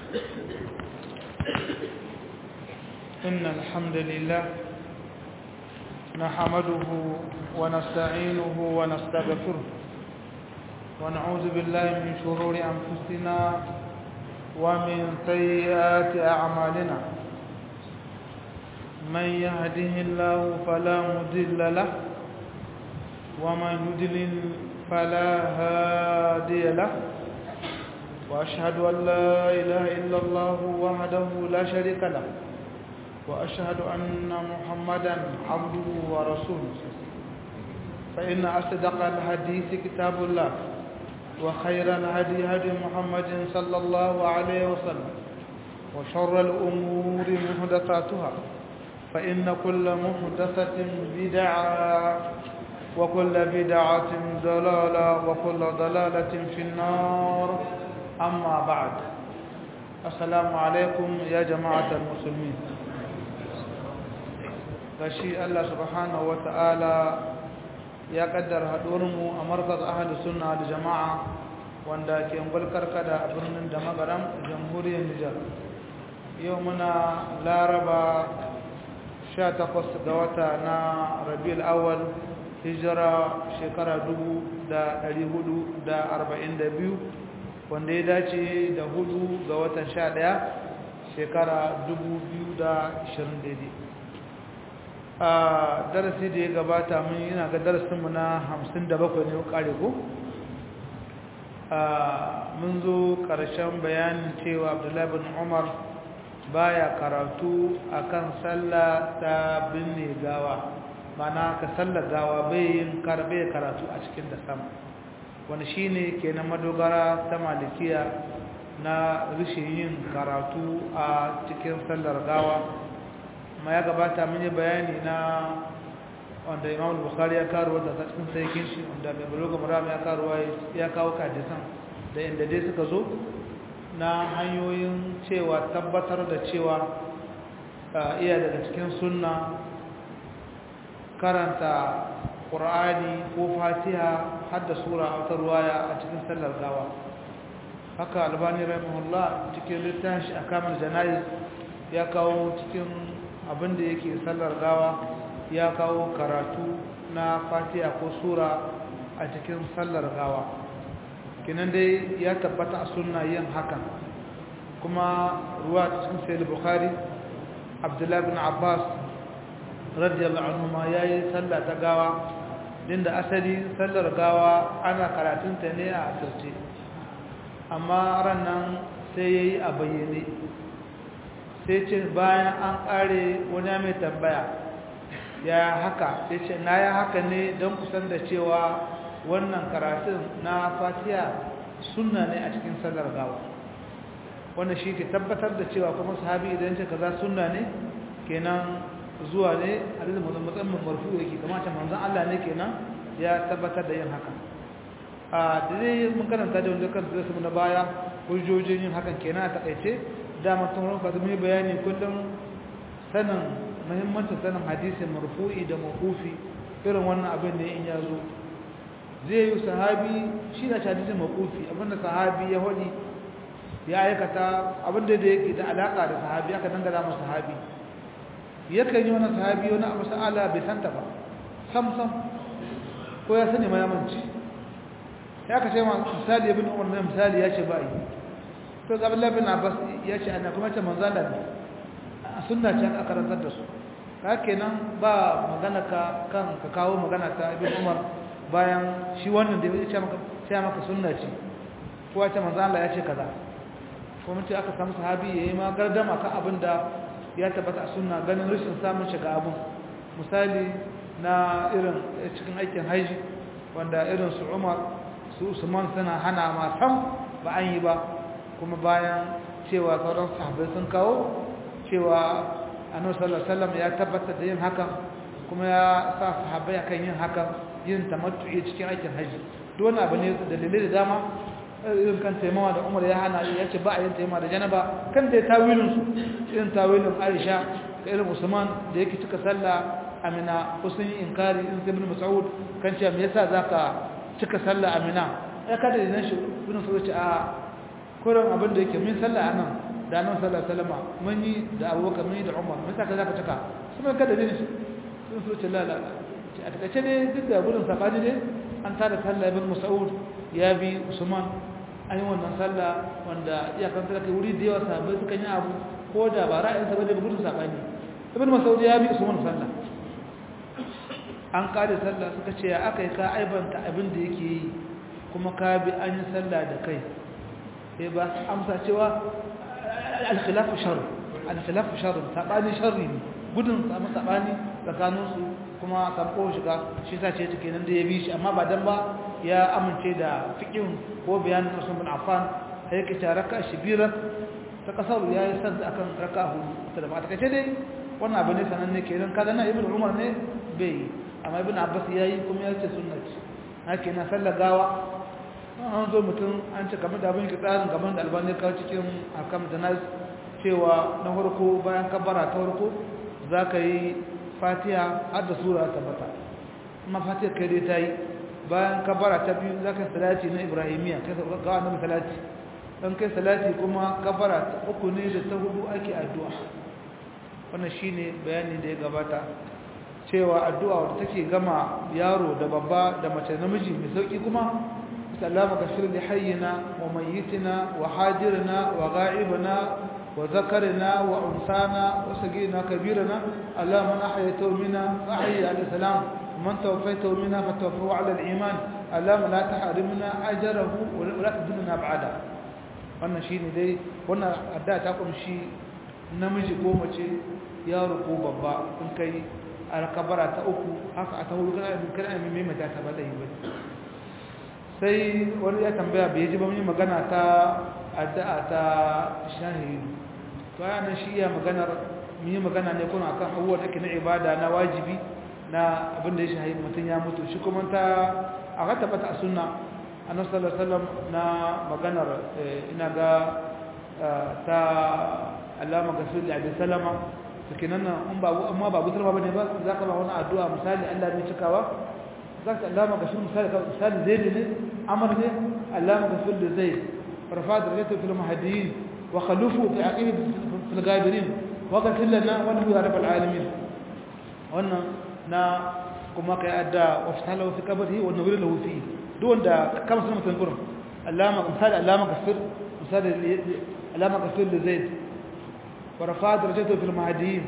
إن الحمد لله نحمده ونستعينه ونستغفره ونعوذ بالله من شرور أنفسنا ومن سيئات أعمالنا من يهده الله فلا مضل له ومن يضلل فلا هادي له وأشهد أن لا إله إلا الله وحده لا شريك له وأشهد أن محمدا عبده ورسوله فإن أصدق الحديث كتاب الله وخير الهدي هدي محمد صلى الله عليه وسلم وشر الأمور محدثاتها فإن كل محدثة بدعة وكل بدعة ضلالة وكل ضلالة في النار أما بعد السلام عليكم يا جماعة المسلمين gashi Allah subhanahu wata'ala ya kaddara haɗuwarmu a markaz ahalus sunna da jama'a wanda ke karkada a birnin da magaram jamhuriyar Nijar yau muna laraba 18 ga wata na rabiul awwal hijira shekara 1442 wanda ya dace da hudu ga watan 11 shekara 2020 daidai a darasi da ya gabata mun yana ga darasinmu na 57 ne kare ko mun zo ƙarshen bayanin cewa abdullahi bin umar baya karatu akan sallah ta binne gawa mana ka sallar gawa bai yin karbe karatu a cikin da sama wani shine kenan madogara ta malikiya na rishin yin karatu a cikin sallar gawa ma ya gabata mun yi bayani na wanda imam bukhari ya karo da cikin saikin shi wanda mai buluga muram ya karo ya kawo kadisan da inda dai suka zo na hanyoyin cewa tabbatar da cewa iya daga cikin sunna karanta ƙur'ani ko fatiha har da sura a wata ruwaya a cikin sallar gawa haka albani rahimahullah cikin littafin shi a kamar jana'iz ya kawo cikin abin da yake sallar gawa ya kawo karatu na fatiha ko sura a cikin sallar gawa kinan dai ya tabbata a sunna yin hakan kuma ruwa cikin sayyid bukhari abdullahi bin abbas radiyallahu anhu ma yayi sallah ta gawa din da asali sallar gawa ana karatunta ne a asirce amma ran nan sai yayi a bayyane sai ce bayan an kare wani mai tambaya ya haka sai ce na ya haka ne don kusan da cewa wannan karatun na fatiha sunna ne a cikin sallar gawa wannan shi ke tabbatar da cewa kuma sahabi idan ce kaza sunna ne kenan zuwa ne a da musamman marfu yake kamata manzon Allah ne kenan ya tabbatar da yin haka a dai mun karanta da wanda kan su na baya hujjojin yin hakan kenan a takaice dama tun ranka mun bayani kullum sanin muhimmancin sanin hadisi marfu'i da mawqufi irin wannan abin da in ya zo zai yi sahabi shi da hadisi mawqufi abinda sahabi ya hodi ya aikata abinda da yake da alaka da sahabi aka dangana masa sahabi yakan yi wani sahabi wani abu sa'ala bai santa ba sam sam ko ya sani ma ya manci ya ka ce ma misali ibn umar na misali ya ce ba yi to ga Abdullah bin Abbas ya ce ana kuma ce manzo Allah ne sunna ce aka karantar da su ka kenan ba magana ka kan ka kawo magana ta ibn Umar bayan shi wannan da ya ce maka sai maka sunna ce ko ya ce manzo Allah ya ce kaza ko mutum aka samu sahabi yayi ma gardama kan abin da ya tabbata a sunna ganin rashin samun shiga abin misali na irin cikin aikin haji wanda irin su Umar su Usman suna hana ma sam ba an yi ba kuma bayan cewa sauran sahabbai sun kawo cewa annabi sallallahu alaihi wasallam ya tabbatar da yin hakan kuma ya sa sahabbai akan yin hakan yin tamattu'i cikin aikin haji duk wani abu ne dalilai da dama irin kan taimawa da Umar ya hana ya ce ba a yin taimawa da janaba kan da tawilin su irin tawilin Aisha da irin Usman da yake cika sallah Amina kusan inkari in Ibn Mas'ud kan cewa me yasa zaka cika sallah Amina ya kada idan shi ibn Mas'ud ce a kuran abin da yake min sallah anan da nan sallallahu alaihi wasallam mun yi da abubakar mun yi da umar mun saka zaka cika kuma kada ne sun so ce la la a takaice ne duk da gudun sabani ne an tada sallah ibn mas'ud ya bi usman an yi wannan sallah wanda iyakan sallah kai wuri da yawa sahabbai suka yi abu ko da ba ra'ayin sa bane gudun sabani ibn mas'ud ya bi usman sallah an kare sallah suka ce aka yi ka aibanta abin da yake yi kuma ka bi an yi sallah da kai sai ba amsa cewa al-khilafu sharr al-khilafu sharr sabani sharri ne gudun samu sabani tsakanin su kuma sabko shiga shi sa ce take nan da ya bi shi amma ba dan ba ya amince da fiqhin ko bayanin Usman bin Affan sai yake ta raka shibira ta kasar ya yi sanda akan raka hudu ta da ba ta kace dai wannan abu ne sananne kenan kaga na ibnu Umar ne bai amma ibn Abbas yayi kuma ya ce sunnati haka na sallar gawa an zo mutum an ce kamar da abin ki tsarin gaban da albani kawo cikin akam da nas cewa na farko bayan kabbara ta farko za ka yi fatiha har da sura ta bata amma fatiha kai dai ta yi bayan kabbara ta biyu za ka yi salati na ibrahimiya kai ga annabi salati dan kai salati kuma kabbara ta uku ne da ta hudu ake addu'a wannan shine bayani da ya gabata cewa addu'a wadda take gama yaro da babba da mace namiji mai sauki kuma اللهم اغفر لحينا وميتنا وحاضرنا وغائبنا وذكرنا وانثانا وصغيرنا كبيرنا اللهم من احييته منا فاحيي على السلام ومن توفيته منا فتوفه على الايمان اللهم لا تحرمنا اجره ولا تدلنا بعده wannan shine dai wannan adda ta kunshi namiji ko mace yaro ko babba in kai alkabara ta uku haka a ta hudu kana kana mai mata ta bada yi bane sai wani ya tambaya bai ji ba mun yi magana ta addu'a ta shahidu to yana shi ya maganar mun yi magana ne kuma akan abubuwa da ke na ibada na wajibi na abin da ya shahidu mutum ya mutu shi kuma ta a ka tabbata a sunna annabi sallallahu alaihi wasallam na maganar ina ga ta allama gasir da abin salama suke nan in ba amma ba gutar ba ne ba za ka ba wani addu'a misali Allah ne cikawa ذاك علامة قشور مثال مثال زيد ne عمر ne علامة قشور لزيد ورفع درجته في المهديين وخلفه في عقيم في الغابرين وقت لنا ونحن يا رب العالمين وانا نا كما كأدى وفتحله في قبره ونور له فيه دون دا كم سنة تنقرم علامة مثال علامة قشور مثال علامة قشور لزيد ورفع درجته في المهديين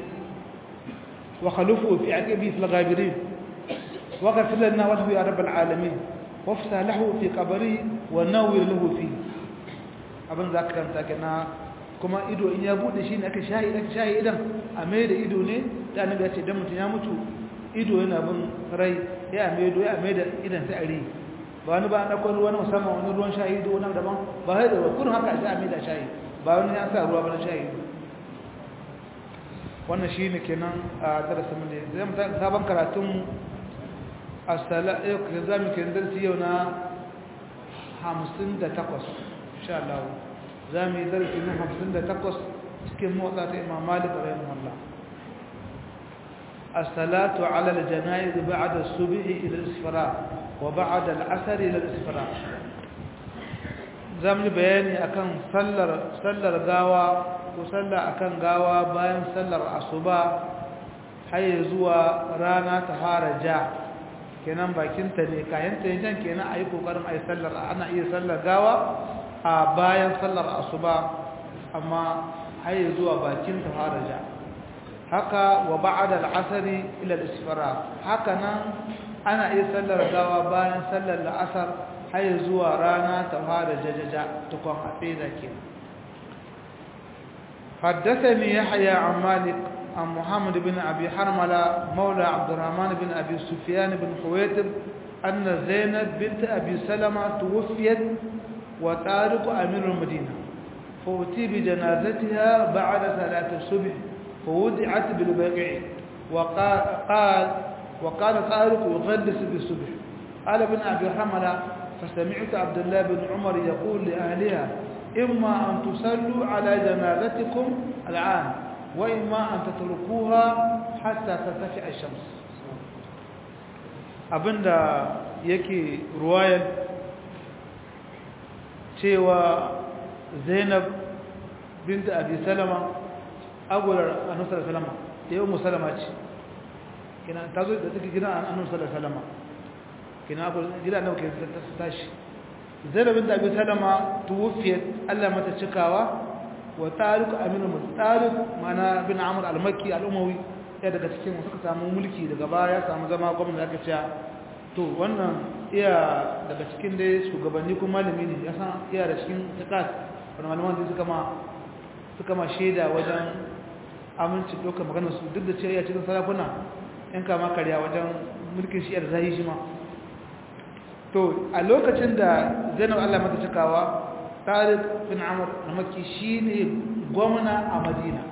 وخلفه في عقيمه في الغابرين وغفر لنا وله يا رب العالمين وافسح له في قبره ونور له فيه abin za ka kanta kana kuma ido in ya bude shi ne aka shahi aka shahi idan a mai da ido ne da annabi ya ce dan mutum ya mutu ido yana bin rai ya mai do ya mai da idan sai ari ba wani ba an dauko ruwan musamman wani ruwan shahi do wani daban ba hai da kun haka sai a mai da shahi ba wani ya sa ruwa ba na shahi wannan shine kenan a darasin mu ne zai mu sabon karatun asala yau ka za mu ke darsi yau na 58 insha Allah za mu yi darsi na 58 cikin motsa ta Imam Malik rahimahullah as-salatu ala al-janaiz ba'da as-subh ila al-isfara wa ba'da al-asr ila al-isfara zamu bayani akan sallar sallar gawa ko sallar akan gawa bayan sallar asuba har zuwa rana ta fara ja kenan bakinta ne kayan ta jan kenan ayi kokarin ayi sallar ana iya sallar gawa a bayan sallar asuba amma har zuwa bakin ta faraja haka wa ba'da al-asr ila al-isfara haka nan ana iya sallar gawa bayan sallar al-asr har zuwa rana ta fara jajaja tukun afida kenan حدثني يحيى عن مالك عن محمد بن أبي حرملة مولى عبد الرحمن بن أبي سفيان بن خويتب أن زينب بنت أبي سلمة توفيت وطارق أمير المدينة فأتي بجنازتها بعد صلاة الصبح فوضعت بالبقيع وقال قال وقال طارق يغلس بالصبح قال ابن أبي حرملة فسمعت عبد الله بن عمر يقول لأهلها إما أن تصلوا على جنازتكم الآن وإما أن تتركوها حتى ترتفع الشمس abinda yake ruwayar cewa zainab بنت أبي سلمة أقول أنه صلى الله عليه وسلم يوم سلمة كنا تقول تذكر كنا أنه صلى الله عليه وسلم كنا أقول جدا أنه كنا تستاشي زينب بنت أبي سلمة توفيت ألا متى تشكاوى وطارق أمين طارق معنا بن عمرو المكي الأموي ya daga cikin suka samu mulki daga baya samu zama gwamnati da aka cewa to wannan iya daga cikin dai shugabanni kuma malami ne ya san iya da cikin takas wani malaman da suka ma suka ma shaida wajen aminci ɗaukar maganar su duk da cewa iya cikin sarakuna yan kama karya wajen mulkin shi da zai shi ma to a lokacin da zainab allah mata cikawa tariq bin amur na maki shi ne gwamna a madina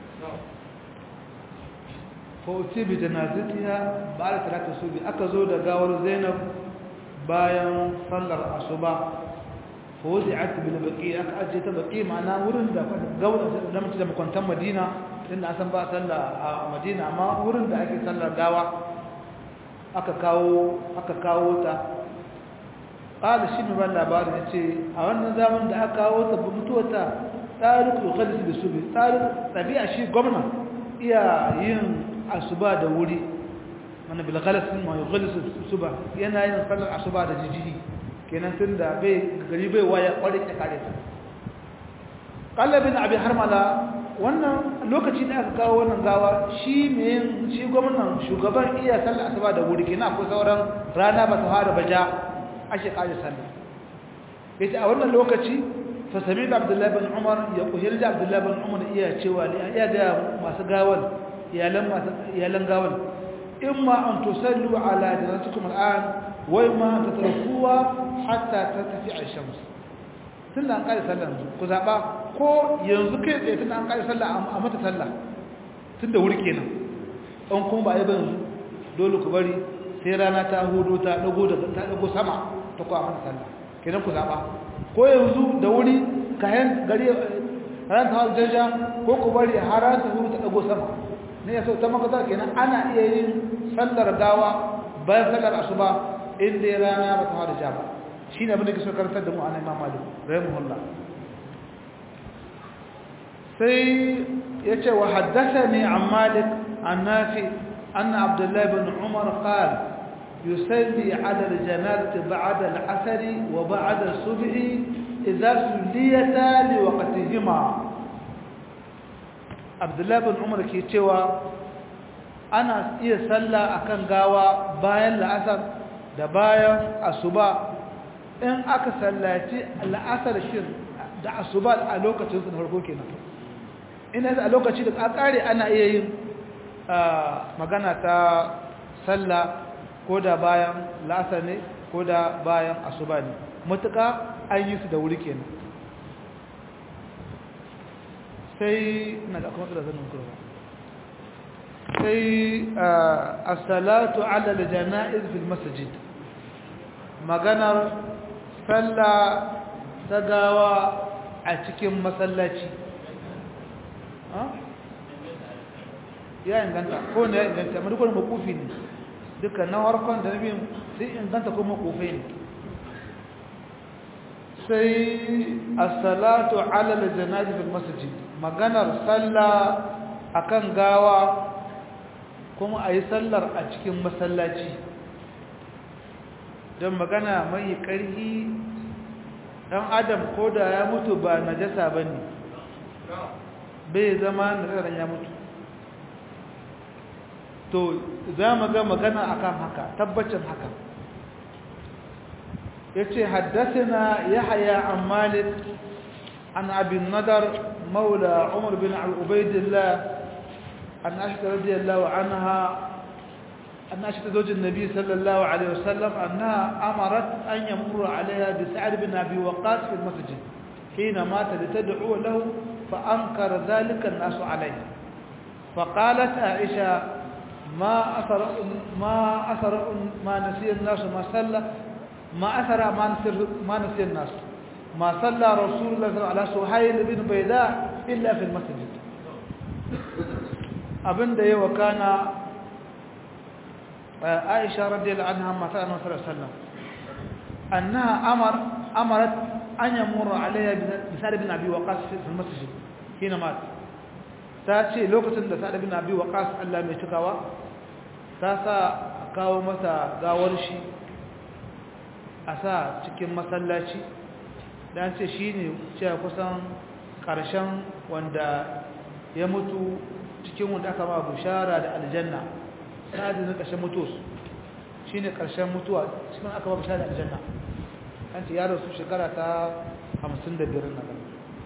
fauci bi janazitiya ba da talata su bi aka zo da gawar zainab bayan sallar asuba fauci a ta bin baki aka ajiye ta baki ma'ana wurin da gawar da mace da makwantan madina inda a san ba sallar a madina amma wurin da ake sallar gawa aka kawo aka kawo ta ƙada shi mai ban labarin ya ce a wannan zaman da aka kawo ta mutuwata tsarin ƙoƙarin da su bi tsarin ɗabi'a shi gwamna iya yin asuba da wuri mana bilgalasin ma yughalisu suba yana yin sallar asuba da jijiji kenan tun da bai gari bai waya kware ta kare ta qallabin abi harmala wannan lokaci da aka kawo wannan gawa shi me shi gwamnan shugaban iya sallar asuba da wuri kenan akwai sauran rana ba ta fara baja ake kare sallah yace a wannan lokaci fa sami abdullahi bin umar ya kuhirja abdullahi bin umar iya cewa iya ga masu gawar iyalan gawan in ma an tusallu ala janatukum al'an wai ma ta tarkuwa hatta ta tafi a shams tun da an ƙari sallah ku zaɓa ko yanzu kai tsaye tun da an ƙari sallah a mata sallah tun da wuri kenan an kuma ba a yi ba yanzu dole ku bari sai rana ta hudu ta ɗago ta ɗago sama ta kuwa mata sallah kenan ku zaɓa ko yanzu da wuri kayan gari ran ta hau jaja ko ku bari har ran ta hudu ta ɗago sama ne ya so ta makasar kenan ana iya yin sallar gawa bayan sallar asuba inda rana ba ta fara ja ba shi ne abinda ke so karantar da mu a imam malik rahimahullah sai ya ce wa haddasa ne an malik an nafi an abdullahi bin umar qal yusalli ala aljanazati ba'da al'asri wa ba'da as-subhi idza sulliyata li waqtihima abdullahi bin umar ke cewa ana iya sallah akan gawa bayan la'asar da bayan asuba in aka sallaci la'asar shin da asuba a lokacin su na farko kenan ina a lokaci da kare ana iya yin magana ta sallah ko da bayan la'asar ne ko da bayan asuba ne mutuka an yi su da wuri kenan sai na da kuma tsira zanen kurwa sai as-salatu ala al-janaiz fil masjid maganar sallah ta gawa a cikin masallaci ya inganta ko ne ya inganta amma dukkan makufi ne dukkan na harkon da nabi sai inganta ko makufai ne sai as-salatu ala al-janaiz fil masjid maganar sallah akan gawa kuma a yi sallar a cikin masallaci don magana mai ƙarfi ɗan adam ko da ya mutu ba najasa ba ne bai zama nasarar ya mutu to za mu ga magana akan haka tabbacin haka ya ce haddasa ya haya an malik an abin nadar maula umar bin al'ubaidillah أن عائشة رضي الله عنها أن عائشة زوج النبي صلى الله عليه وسلم أنها أمرت أن يمر عليها بسعد بن أبي وقاص في المسجد حين مات لتدعو له فأنكر ذلك الناس عليه فقالت عائشة ما أثر ما أثر ما نسي الناس ما صلى ما أثر ما نسي ما نسي الناس ما صلى رسول الله صلى الله عليه وسلم على سهيل بن بيداء إلا في المسجد abinda ya wakana Aisha radiyallahu anha mata Annabi sallallahu alaihi wasallam annaha amar amarat an yamuru alayha bi Sa'd bin Abi Waqqas fi al-masjid hina mat ta ce lokacin da sa'ad bin abi waqas Allah mai cikawa ta sa kawo masa gawar shi a sa cikin masallaci dan ce shine cewa kusan karshen wanda ya mutu cikin wanda aka ba bushara da aljanna sa'ad ne karshen mutuwa shine karshen mutuwa cikin aka ba bushara da aljanna an ce ya rasu shekara ta 55 na gaba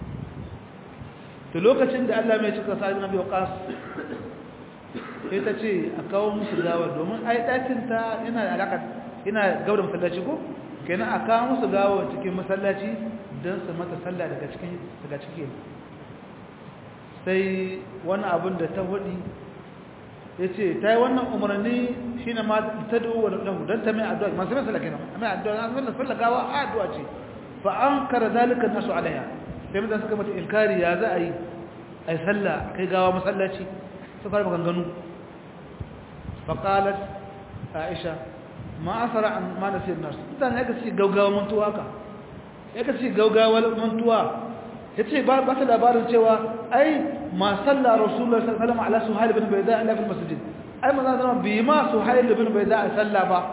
to lokacin da Allah mai cika sa'ad bin abi waqas sai ta ce a kawo musu gawar domin ai ɗakin ta yana da alaƙa yana gaurin masallaci ko kenan a kawo musu gawar cikin masallaci don su mata sallah daga cikin daga cikin sai wani abin da ta hudi ya ce ta yi wannan umarni shi ne ma ta duwa lahu don ta mai addu'a masu mai sallah kenan mai addu'a na sallah sallah gawa a addu'a ce fa an kara zalika nasu alaiha sai mutane suka mata inkari ya za a yi a yi sallah kai gawa masallaci su fara maganganu faƙalar aisha ma asara an ma nasir nasu mutane ya kasi gaugawa mantuwa ka ya kasi gaugawa mantuwa ya ce ba ta labarin cewa ai ma salla rasulullah sallallahu alaihi ala suhail bin bayda ila fil masjid ai manzo zama bi ma suhail bin bayda salla ba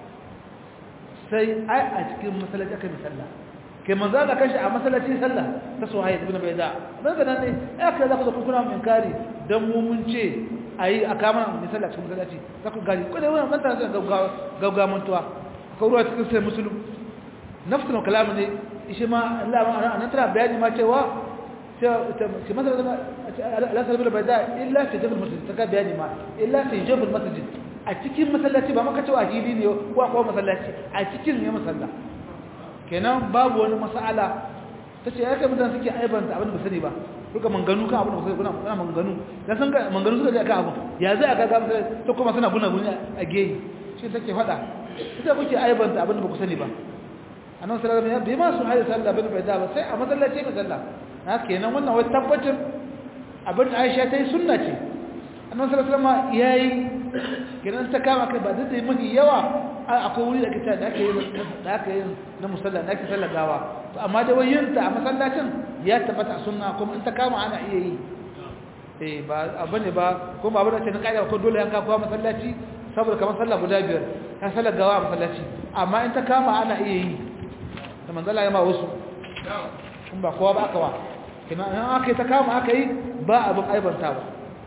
sai ai a cikin masallaci aka bi sallah kai manzo da kashi a masallaci sallah ta suhail bin bayda dan ga nan ne aka za ku kuna mun kari dan mu mun ce ayi a kama mai sallah cikin masallaci za ku gani ko da wannan manta da gauga mantuwa ko ruwa cikin sai musulun nafsul kalam ne shi ma Allah ma an tara bayani ma cewa ce masala la salbil bayda illa fi jabal masjid ta bayani ma illa fi jabal masjid a cikin masallaci ba maka cewa hili ne ko ko masallaci a cikin ne masalla kenan babu wani mas'ala tace ya kai mutane suke aibanta abin da ba sani ba kuka manganu kan abin da kuka kuna kuna manganu dan san ga manganu suka je kan abin ya zai aka ga mutane to kuma suna buna buna a geyi shi take fada ita kuke aibanta abin da ba ku sani ba annabi sallallahu alaihi wasallam bai ma su hayi sallah bin bai da ba sai a masallaci ka sallah na kenan wannan wai tabbacin abin da Aisha ta yi sunna ce annabi sallallahu alaihi wasallam yayi kenan ta kama kai ba da dai mafi yawa akwai wuri da kita da aka yi da aka yi na musalla da ake sallar gawa to amma da wayinta a masallacin ya tabbata sunna kuma in ta kama ana iya yi eh ba abane ba kuma abu da ce na kaida ko dole yanka kuwa masallaci saboda kamar sallah guda biyar ka sallar gawa a masallaci amma in ta kama ana iya yi da manzala ya ma wasu kun ba kowa ba aka wa kina in aka yi ta kama aka yi ba abin aibanta ba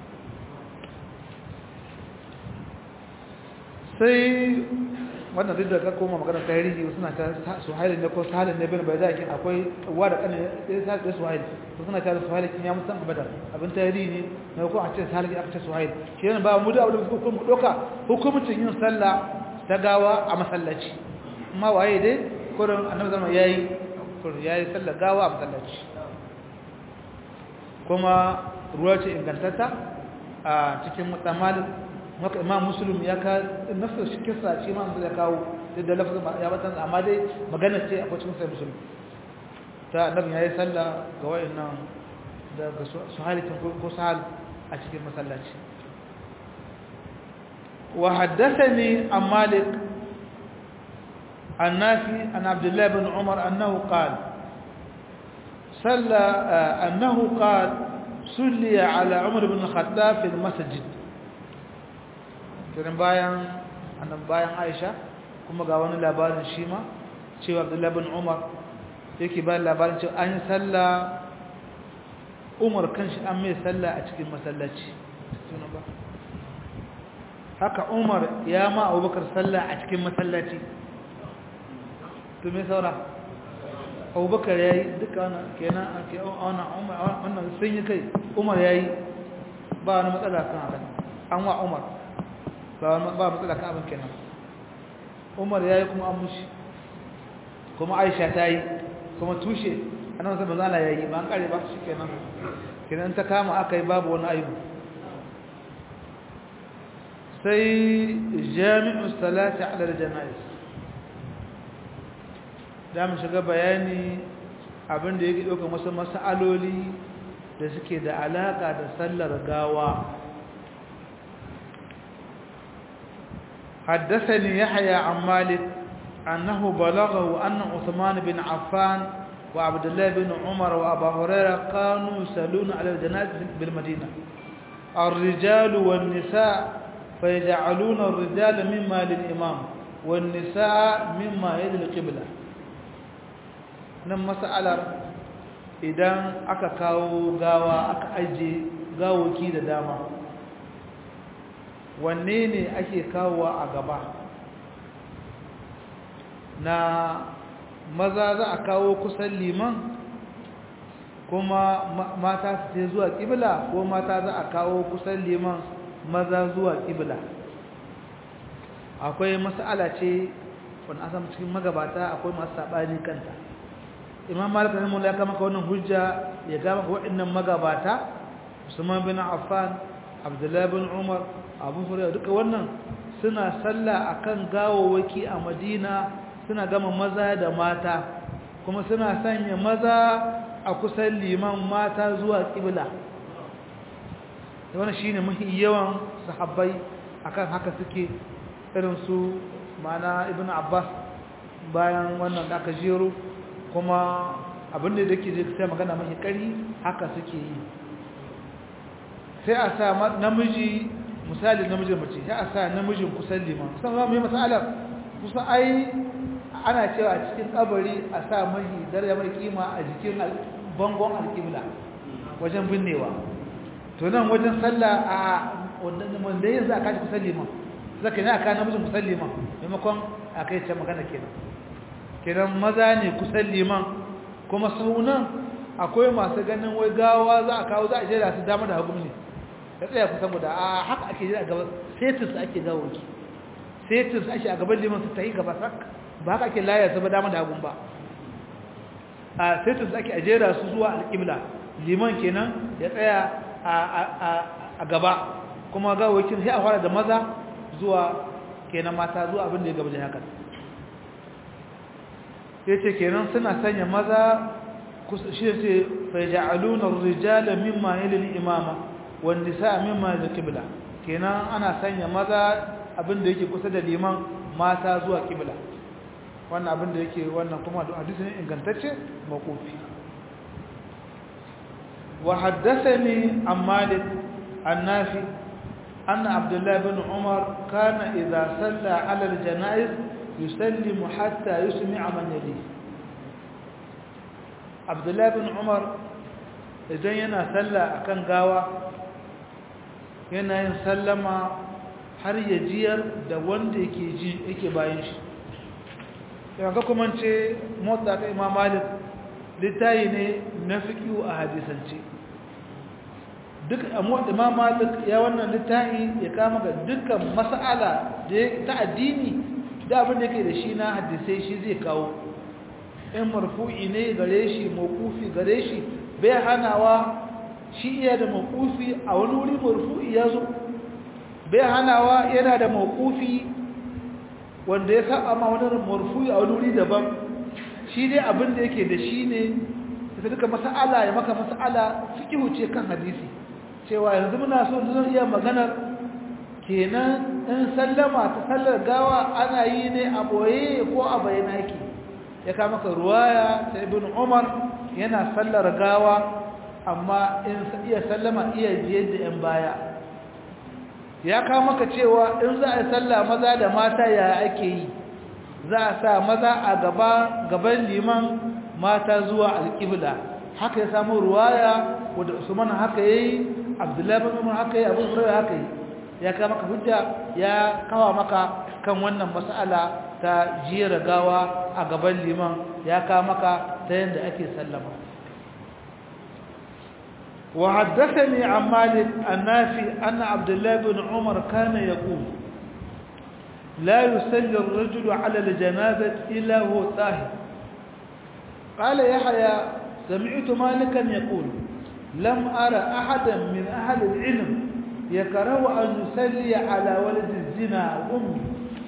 sai wannan duk da ka koma magana tarihi suna ta suhailin ne ko sahalin ne bin bai da kin akwai uwa da kanin sai sai suhail to suna ta suhailin kin ya musan abada abin tarihi ne ne ko a ce sahalin aka ce suhail shi ne ba mu da abin da ko mu doka hukumcin yin sallah ta gawa a masallaci amma waye dai kurin annabi zama yayi kurin yayi sallah gawa a masallaci kuma ruwa ce ingantatta a cikin mutamalin maka imam muslim ya ka nafsa shi kisa shi ma ya kawo da lafazin ya batan amma dai magana ce akwai cikin sai muslim ta annabi yayi sallah ga wayannan da ga suhalikin ko sahal a cikin masallaci wa haddathani an malik النافي عن عبد الله بن عمر أنه قال صلى أنه قال صلي على عمر بن الخطاب في المسجد kiran bayan annan bayan Aisha kuma ga wani labarin shi ma cewa Abdullah bin Umar yake bayan labarin cewa an yi sallah Umar kanshi an mai sallah a cikin masallaci sunan ba haka Umar ya ma Abubakar sallah a cikin masallaci to me saura Abubakar yayi duka wannan kenan wannan Umar wannan sun yi kai Umar yayi ba wani matsala kan haka an wa Umar ba matsala ka abin kenan umar ya yi kuma an mushi kuma aisha ta yi kuma tushe a nan wasu mazala ya yi ba an kare ba shi kenan kenan ta kama aka yi babu wani aibu sai jami'u salati ala janais da mu shiga bayani abinda yake ɗaukar wasu mas'aloli da suke da alaka da sallar gawa حدثني يحيى عن مالك أنه بلغه أن عثمان بن عفان وعبد الله بن عمر وأبا هريرة كانوا يصلون على الجنازة بالمدينة الرجال والنساء فيجعلون الرجال مما للإمام والنساء مما يلي القبلة nan mas'alar idan aka kawo gawa aka aje gawoki da dama wanne ne ake kawowa a gaba na maza za a kawo kusan liman kuma mata su ce zuwa ƙibla ko mata za a kawo kusan liman maza zuwa ƙibla akwai mas'ala ce wani asam cikin magabata akwai masu saɓani kanta imam malik rahimahullah ya kama wannan hujja ya gama waɗannan magabata usman bin affan abdullahi bin umar abu hurairah duka wannan suna sallah akan gawawaki a madina suna gama maza da mata kuma suna sanya maza a kusan liman mata zuwa kibla wannan shine mafi yawan sahabbai akan haka suke irin su mana ibnu abbas bayan wannan da aka jero kuma abinda da ke zai magana mafi kari haka suke yi sai a sa namiji misali namijin mace sai a sa namijin kusan liman kusan za mu yi matsalar kusa ai ana cewa a cikin kabari a sa mahi daraja mai kima a jikin bangon alƙibla wajen binnewa to nan wajen sallah a wanda yin za a kashi kusan liman zaka ne a kawo namijin kusan liman maimakon a kai ce magana kenan kenan maza ne kusan liman kuma saunan akwai masu ganin wai gawa za a kawo za a jera su dama da hagu ne ya tsaya kusan guda a haka ake jira gaba setis ake gawoki setis ake a gaban liman su ta yi gaba sak ba haka ake layar su ba dama da hagun ba a setis ake a jera su zuwa alƙibla liman kenan ya tsaya a gaba kuma gawokin sai a fara da maza zuwa kenan mata zuwa abin da ya gaba da haka ya ce kenan suna sanya maza shi ce faja'alunar rijala mimma yalil imama wanda sa mimma da kibla kenan ana sanya maza abin da yake kusa da liman mata zuwa kibla wannan abin da yake wannan kuma da hadisi ne ingantacce makofi wa haddathani an malik an-nafi anna abdullah ibn umar kana idha salla ala al-janaiz يسلم حتى يسمع من يليه عبد الله بن عمر idan yana sallah akan gawa yana yin sallama har ya jiyar da wanda yake ji yake bayan shi yanzu kuma ce motsa ta imam malik littayi ne na fiƙiyu a hadisance duk imam malik ya wannan littayi ya kama ga dukkan mas'ala ta addini da abin da ke da shi na hadisai shi zai kawo in marfu'i ne gare shi mawkufi gare shi bai hanawa shi iya da mawkufi a wani wuri marfu'i ya zo bai hanawa yana da mawkufi wanda ya saba ma wani marfu'i a wani wuri daban shi dai abin da yake da shi ne da duka mas'ala ya maka mas'ala fikihu ce kan hadisi cewa yanzu muna so zan iya maganar kenan in sallama ta sallar gawa ana yi ne a boye ko a bayyana yake ya kama ka ruwaya ta ibn umar yana sallar gawa amma in iya sallama iya biyar da yan baya ya kama ka cewa in za a yi sallah maza da mata ya ake yi za a sa maza a gaba gaban liman mata zuwa alƙibla haka ya samu ruwaya wadda usman haka yayi abdullahi bin umar haka yayi abu hurairah haka yi ya kawo maka hujja ya kawo maka kan wannan mas'ala ta jira gawa a gaban liman ya kawo maka ta yadda ake sallama wa haddathani an malik annafi anna abdullah bin umar kana yaqul la yusalli ar-rajulu 'ala al-janazati illa huwa tahir qala yahya sami'tu malikan yaqul lam ara ahadan min ahli al-'ilm يكره أن يسلي على ولد الزنا أمي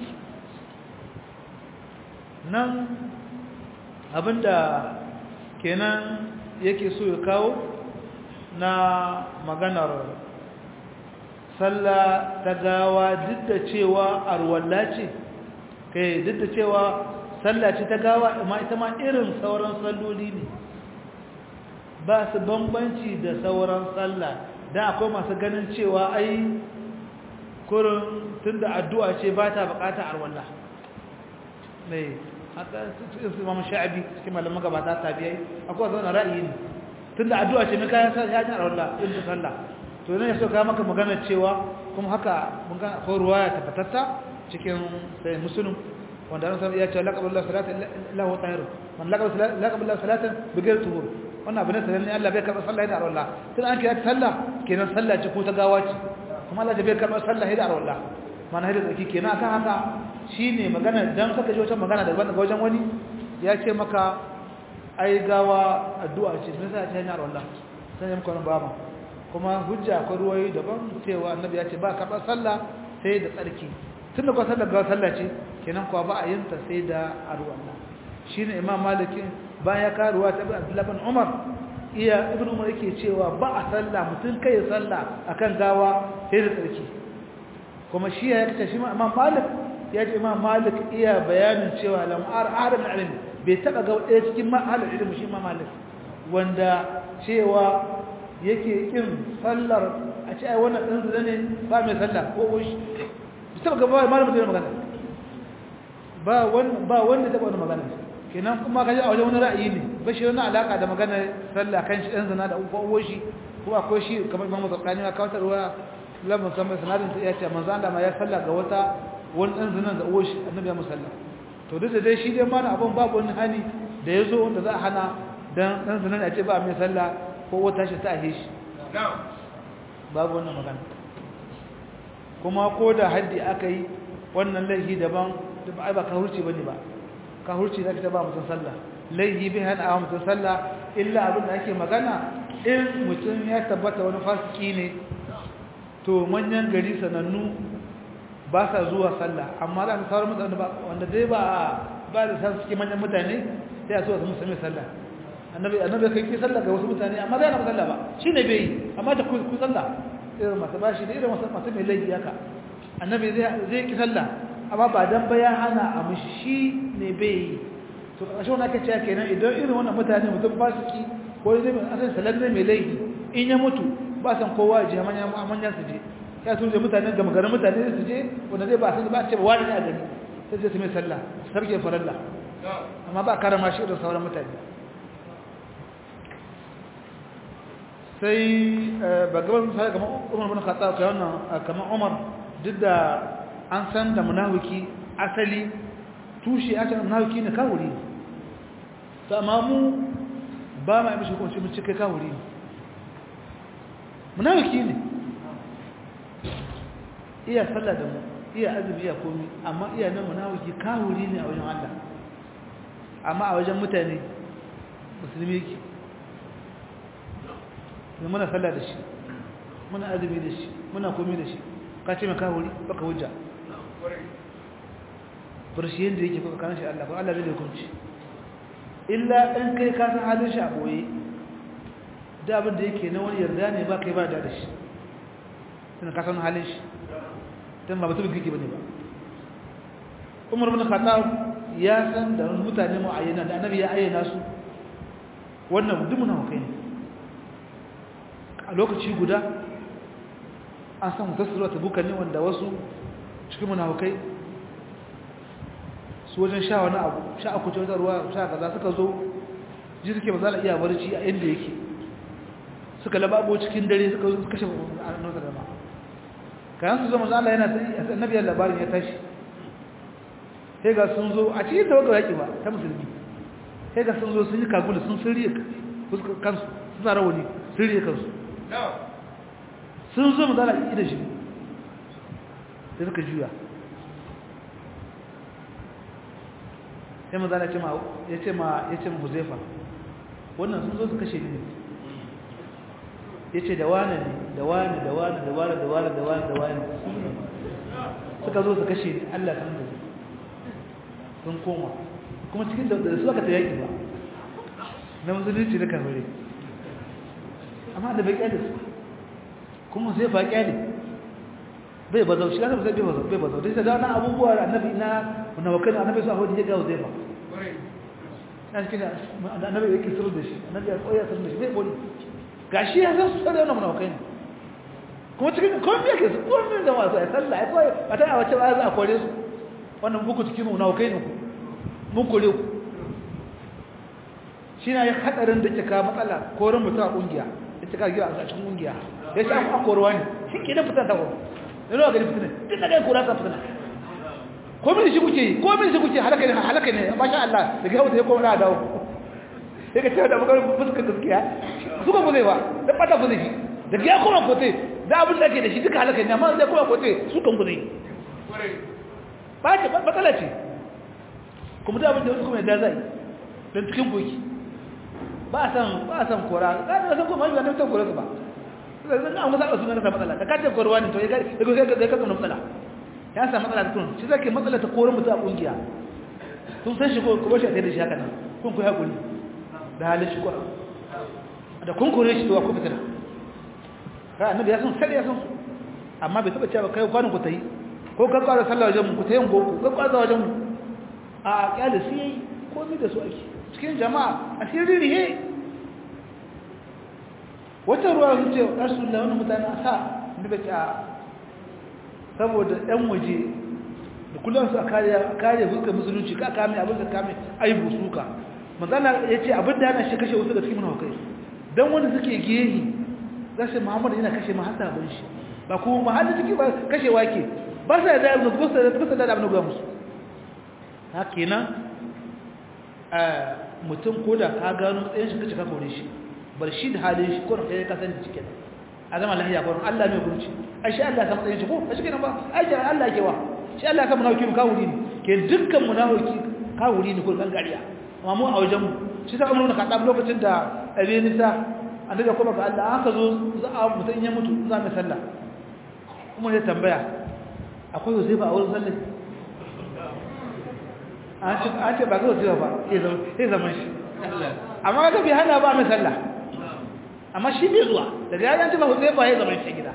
nan abinda kenan yake so ya kawo na maganar sallah ta gawa duk da cewa arwalla ce kai duk da cewa sallah ce ta gawa amma ita ma irin sauran salloli ne ba su bambanci da sauran sallah dan akwai masu ganin cewa ai kurin tunda addu'a ce ba ta bukata arwallah mai haka cikin su mamu sha'abi cikin malaman gabata tabiyai akwai zaune ra'ayi ne tunda addu'a ce mai kayan sa ya ji arwallah in ta sallah to ne so ka maka magana cewa kuma haka mun ga akwai ruwaya tabbatatta cikin sai muslim wanda an san ya ce laqabullahu salatan illa huwa tahir man laqabullahu salatan bighayr tuhur wannan abin da ne Allah bai karɓa sallah da arwallah tun an kira sallah kenan sallah ce ko ta gawa ce kuma Allah bai karɓa sallah da arwallah mana hada tsaki kenan akan haka shine magana dan saka ji wata magana daban daga wajen wani ya ce maka ai gawa addu'a ce me yasa ta yi arwallah sai muka nan baba kuma hujja akwai ruwayi daban cewa annabi ya ce ba karɓar sallah sai da tsarki tun da kuwa sallar gawa sallah ce kenan kuwa ba a yin ta sai da arwallah shine imam malikin bayan ya karuwa ta abdullahi bin umar iya ibn umar yake cewa ba a sallah mutum kai ya sallah akan gawa sai da tsarki kuma shi ya kace shi imam malik ya ce imam malik iya bayanin cewa lam ar adam ilmi bai taba ga ɗaya cikin mahal ilmi shi imam malik wanda cewa yake kin sallar a ce ai wannan din zane ne ba mai sallah ko shi bai taba ga ba malamin da magana ba wanda ba wanda taba wannan magana kenan kuma kaje a wajen wani ra'ayi ne ba shi wani alaka da magana sallah kan shi dan zina da uwa shi ko akwai shi kamar Imam Zakani ya kawo ruwa lamun sama sanadin ta yace manzo Allah ma ya sallah ga wata wani dan zina da uwa shi annabi ya musalla to duk da dai shi dai ma na abun babu wani hani da yazo wanda za a hana dan dan zina ya ce ba mai sallah ko wata shi ta ahe shi babu wannan magana kuma ko da haddi aka yi wannan laifi daban ba ba ka hurci bane ba ka hurci da ta ba mutum sallah laihi bi hana a mutum sallah illa abin da ake magana in mutum ya tabbata wani fasiki ne to manyan gari sanannu ba sa zuwa sallah amma da sauran mutane ba wanda dai ba ba da san suke manyan mutane sai a so su musulmi sallah annabi annabi kai ki sallah ga wasu mutane amma zai na sallah ba shine bai yi amma ta ku sallah irin masu bashi da irin masu mai laifi haka annabi zai zai ki sallah amma ba dan ba ya hana a mushi ne bai yi to ƙarshe wani aka cewa kenan idan irin wannan mutane mutum ba su ki ko zai mai asalin salar mai laifi in ya mutu ba san kowa ya je manyan su je ya su je mutane ga magarin mutane su je wanda zai ba su ba ce ba wani ne a gani sai zai su mai sallah sarki faralla amma ba karama shi irin sauran mutane sai ba gaban misali kamar umar bin khattab kai wannan kamar umar duk da an san da munafiki asali tushe aka munafiki ne kawuri to amma mu ba ma yi mishi hukunci mun cike kawuri ne munafiki ne iya sallah da mu iya azumi iya komi amma iya nan munafiki kawuri ne a wajen Allah amma a wajen mutane musulmi yake muna sallah da shi muna azumi da shi muna komi da shi ka ce mai kawuri baka hujja farshi yadda yake kuka kan shi Allah ko Allah bai da hukunci illa in kai ka san halin shi a boye da abin da yake na wani yarda ne ba kai ba da shi tana ka san halin shi dan ba mutum kike bane ba Umar bin Khattab ya san da mutane mu ayyana da annabi ya ayyana su wannan duk muna kai ne a lokaci guda an samu tasirwa ta buka ne wanda wasu cikin munafukai su wajen sha wani abu sha aku ce ruwa sha kaza suka zo ji suke ba za a iya barci a inda yake suka lababo cikin dare suka zo kashe annabi sallama kayan su zama Allah yana sai annabi ya labarin ya tashi sai ga sun zo a cikin tawaga yaki ba ta musulmi sai ga sun zo sun yi kagula sun sirriye kansu suna rawani sirriye kansu sun zo mu zala ida shi sai suka juya sai mazala ya ce ma ya ce ma huzaifa wannan sun zo su kashe ne ya ce da wane ne da wane da wane da wane da wane da wane da wane suka zo su kashe ne allah kan da sun koma kuma cikin da su aka ta yaƙi ba na musulunci na kamare amma da bai kyale su kuma sai fa kyale bai bazau shi annabi sai bai bazau bai bazau dai da wannan abubuwa da annabi na na wakan annabi sa hodi ga zai ba na cikin annabi yake sirri da shi annabi ya koya sirri da shi bai boli gashi ya san su sai wannan munafikai ne kuma cikin komai yake su komai da wasu ya sallah ya koyi a ta wace ba za a kore su wannan buku cikin munafikai ne ku mun kore ku shi na yi hadarin da ke kawo matsala koren mutum a kungiya ya ce kawo a cikin kungiya ya ce a koruwa ne shi ke nan fitar ta koro yana wa gani fitina duk da kai kora ta fitina ko min shi kuke yi ko min shi kuke halaka ne halaka ne masha Allah daga yau sai ko na dawo sai ka ce da bugar fuskar gaskiya suka ku zai ba da fata ku zai shi daga ya koma kote da abin da ke da shi duka halaka ne amma zai koma kote su kan ku zai ba ce matsala ce kuma da abin da wasu kuma yadda zai don cikin koki ba san ba san kora ga da san kuma ba ne ta kora su ba zan an wasa su ne ta matsala da kace korwa ne to ya ga ya ga matsala ya samu matsala da kun shi zake matsala ta koren mutum a kungiya kun san shi ko kuma shi a da shi haka nan kun ku hakuri da halin shi ko da kun kore shi to ku fitina ka annabi ya san sai ya san amma bai taba cewa kai kwanin ku tayi ko ka kwara sallah wajen mu ku tayin goku ka kwara wajen mu a kyale sai yayi komai da su ake cikin jama'a a sirri rihe wata ruwa sun ce rasulullah wannan mutane a sa ni bai ta saboda ɗan waje da kullum su a kare fuskar musulunci ka kame abin da kame aibu suka manzana ya ce abin da yana shi kashe wasu da cikin munawakai don wanda suke gehi za su muhammadu yana kashe mahasa abin shi ba kuma mahallin ciki ba kashe wake ba sa da abin da ba sa da abin da musu ha kenan mutum ko da ka gano matsayin shi kace ka kore shi bar shi da halin shi ko da kai ka san cikin a zama lahiya ko Allah mai gurci ai shi Allah ya san matsayin shi ko a cikin ba ai shi Allah yake wa shi Allah ya san munafiki ka wuri ne ke dukkan munafiki ka wuri ne ko gangariya amma mu a wajen mu shi sa umru ka dab lokacin da abi nisa annabi kuma ga Allah aka zo za a mutun ya mutu za mu sallah kuma ya tambaya akwai Yusuf a wurin sallah an ce ba ga Yusuf ba sai zaman shi amma ga bi hana ba mu sallah amma shi bai zuwa daga ya yanci ba zai ba ya zama shi gida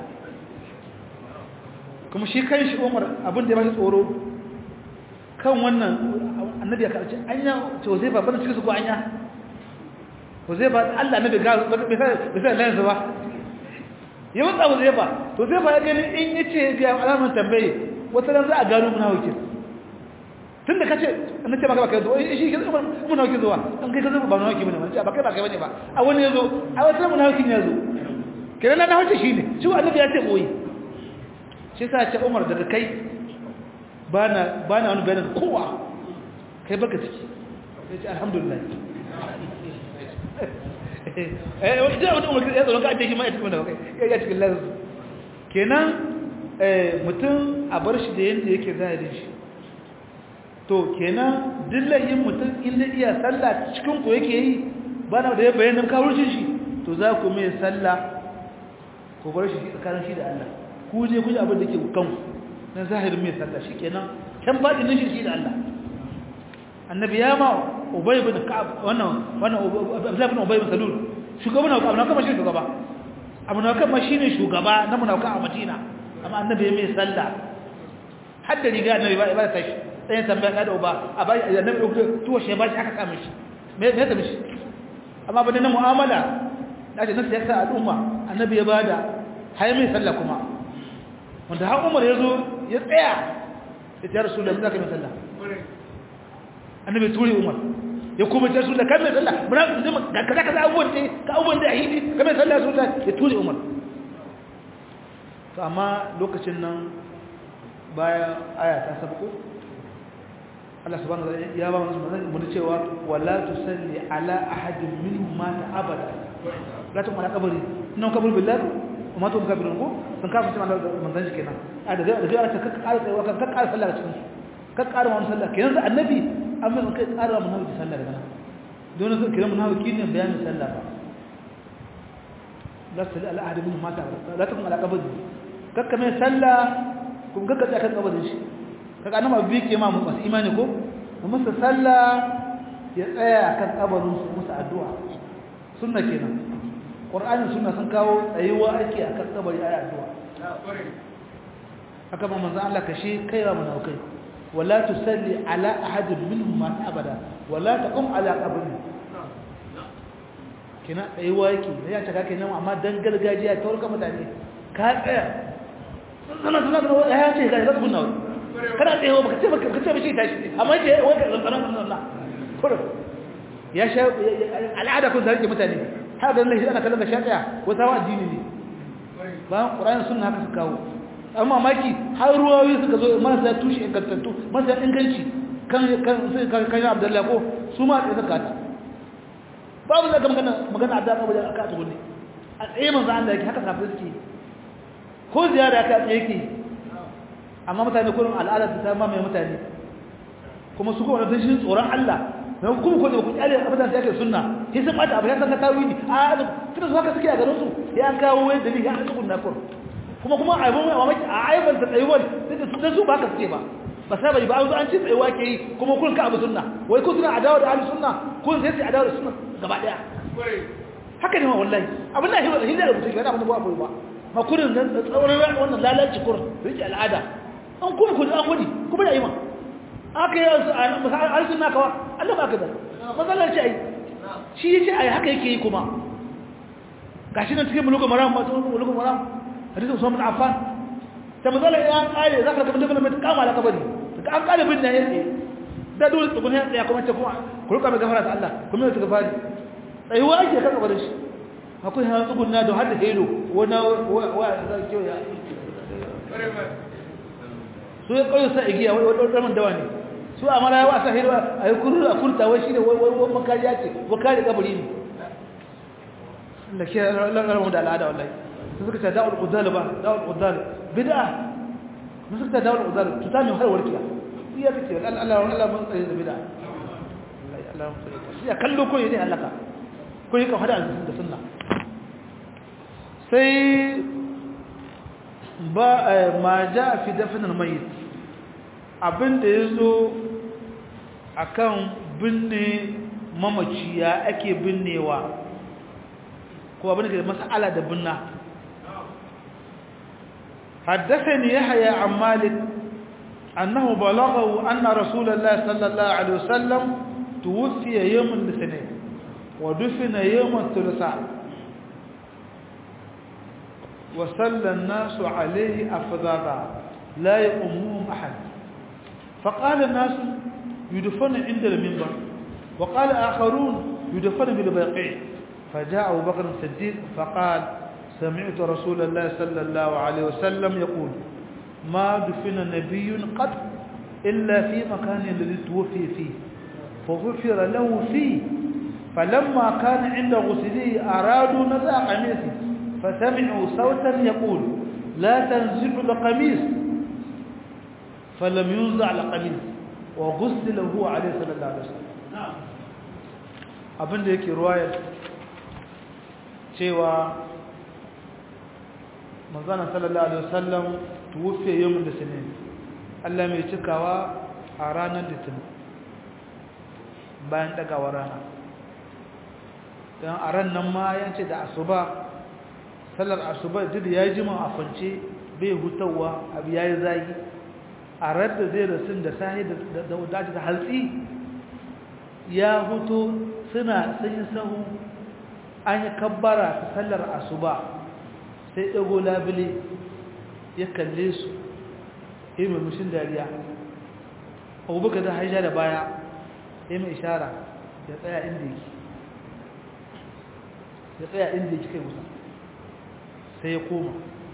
kuma shi kan shi umar abin da ya bashi tsoro kan wannan annabi ya karci anya to zai ba bana cikin su ko anya to zai ba Allah annabi ga bai sai lansa ba ya mutsa ba zai ba to zai ba ya gani in yace ga alaman tambaye wata ran za a gano munafiki tun da kace annabi ce baka baka zo shi ke munafiki zuwa an kai ka zo ba munafiki bane ba kai ba kai bane ba a wani yazo a wata munafikin yazo kenan na hauce shine shi annabi ya ce koyi shi sa ce Umar daga kai bana bana wani bayanin kowa kai baka ciki sai ce alhamdulillah eh wanda wanda Umar ya zo ka ce shi ma ya cikin da kai ya cikin lazu kenan eh mutum a bar shi da yanda yake zahirin shi to kenan dillayin mutum inda iya sallah cikin ku yake yi bana da ya bayyana kawurcin shi to za ku mai sallah ku bar shi tsakanin shi da Allah ku je ku ji abin da ke kanku na zahirin mai sallah shikenan kan fadin shi shi da Allah annabi ya ma ubay bin ka'ab wannan wannan abdullah bin ubay bin salul shugaban na abu na kama shi shugaba abu na kama shine shugaba na munafika a Madina amma annabi ya mai sallah hadda riga annabi ba ba tashi sai tambaya da uba a bai annabi ko tuwa shi ba shi aka kama shi me me ta mishi amma bane na mu'amala dace na siyasa al'umma annabi ya bada hay mai sallah kuma wanda har Umar yazo ya tsaya ya ce rasulullahi zaka mai sallah annabi turi Umar ya kuma ce rasulullahi kan mai sallah muna kaza kaza abubuwan da ka abubuwan da ahidi kan mai sallah rasulullahi ya turi Umar to amma lokacin nan bayan aya ta sabko Allah subhanahu wa ta'ala ya ba mu mun cewa wala tusalli ala ahadin minhum mata abada la tu mala kabari nan kabul billahi kuma to kabirun ko sun kafa cewa manzon shi kenan a da da da ta kakkara tsaye kan kakkara sallah cikin su kakkara mu sallah kenan da annabi amma in kai tsara mu nawi sallah daga nan don su kiran mu nawi kin bayanin sallah ba la tusalli ala ahadin minhum mata abada la tu mala kabari kakka mai sallah kun kakka tsaya kan kabarin shi kaga annabi bi ke ma masu imani ko musu sallah ya tsaya kan kabarin su musu addu'a sunna kenan qur'ani sunna sun kawo tsayuwa ake akan kabari ayi addu'a haka ma manzo Allah kashe kaiwa munaukai wala tusalli ala ahadin minhum ma abada wala taqum ala qabri kina tsayuwa yake ya ta kake nan amma dan gargajiya ta warka mutane ka tsaya sana sana da ya ce ga zasu kunna kana tsaye baka ce baka ce bashi tashi amma ce wai ka zantsana Allah kurum ya sha al'ada kun zarge mutane har da Allah shi ana kallon da sha daya wata wa addini ne bayan Qur'ani sunna haka suka kawo amma maki har ruwayoyi suka zo marasa tushe ingantattu marasa inganci kan kan kan kan Abdullahi ko su ma da zakata babu zaka magana magana Abdullahi ko da aka tugunne a tsaye manzo Allah yake haka kafin suke ko ziyara ka tsaye yake amma mutane kullum al'ada ta ma mai mutane kuma su kuma da shi tsoron Allah dan kuma ko da ku kyale abin da yake sunna sai sun bata abu ya san ka tawili a tunda su haka suke a garin su ya kawo wai dalili ya tsukun na kur kuma kuma a yabon mamaki a aiban ta tsayuwar sai da su su ba ka suke ba ba sai bai ba an zo an ci tsayuwa ke yi kuma kun ka abu sunna wai kun suna adawa da ahlus sunna kun sai su adawa da sunna gaba daya haka ne ma wallahi abin da hiwa hinda da mutum yana abin da ba ba ma kurin nan tsauran wannan lalaci kurin rike al'ada an kuma kun an wani kuma da yi ma aka yi arzikin naka wa Allah ba ka da matsalar ce ai shi ya ce ai haka yake yi kuma ga shi nan cikin mulukun maram masu mulukun maram hadisun usman affan ta matsalar ya kare za ka kamar daga mai kama da kabari daga an kare bin na ya tsaye da dole tsugun ya tsaye kuma ce kuma ku rika mai gafara da Allah kuma ya tuka fari tsayuwa ake kan kabarin shi akwai hana tsugun na da har da helo wani wa za ki ya su ya kawai sa igiya wani ɗarmin dawa ne su a mara yawa sa hirwa a yi kururu a kurta wai shi ne wai makariya ce wa kare kabari ne da ke lalaramu da al'ada wallahi su suka ce da'ul ƙudal ba da'ul ƙudal bid'a su suka ce da'ul ƙudal tuta mai har warkiya iya ta ce Allah Allah mun tsaye da bid'a Allah mun tsaye ya kallo ko ne halaka ko yi kan hada da sunna sai ba ma ja fi dafinin mai abinda ya zo a kan binne mamaci ya ake binnewa ko abinda ke da mas'ala da binna حدثني يحيى عن مالك أنه بلغه أن رسول الله صلى الله عليه وسلم توفي يوم الاثنين ودفن يوم الثلاثاء وصلى الناس عليه أفضالا لا يؤمهم أحد فقال الناس يدفن عند المنبر وقال آخرون يدفن بالبيقيع فجاء أبو بكر الصديق فقال سمعت رسول الله صلى الله عليه وسلم يقول ما دفن نبي قط إلا في مكان الذي توفي فيه فغفر له فيه فلما كان عند غسله أرادوا نزع قميصه فسمعوا صوتا يقول لا تنزع القميص فلم ينزع القميص وغسل هو عليه صلى الله عليه وسلم abin da yake ruwayar cewa manzana sallallahu alaihi wasallam tuwufe yawon da sinin Allah mai cikawa a ranar litinin bayan dagawa rana don a ran nan ma yance da asuba sallar asuba duk ya yi jima a kwance bai hutawa abu ya yi zagi a radda zai rasu da sahi da wadaci da haltsi ya hutu suna sun yi sahu an yi kabbara ta sallar asuba sai ɗago labule ya kalle su yi murmushin dariya abubakar da haisha da baya ya mai ishara ya tsaya inda yake ya tsaya inda yake kai musa sai ya koma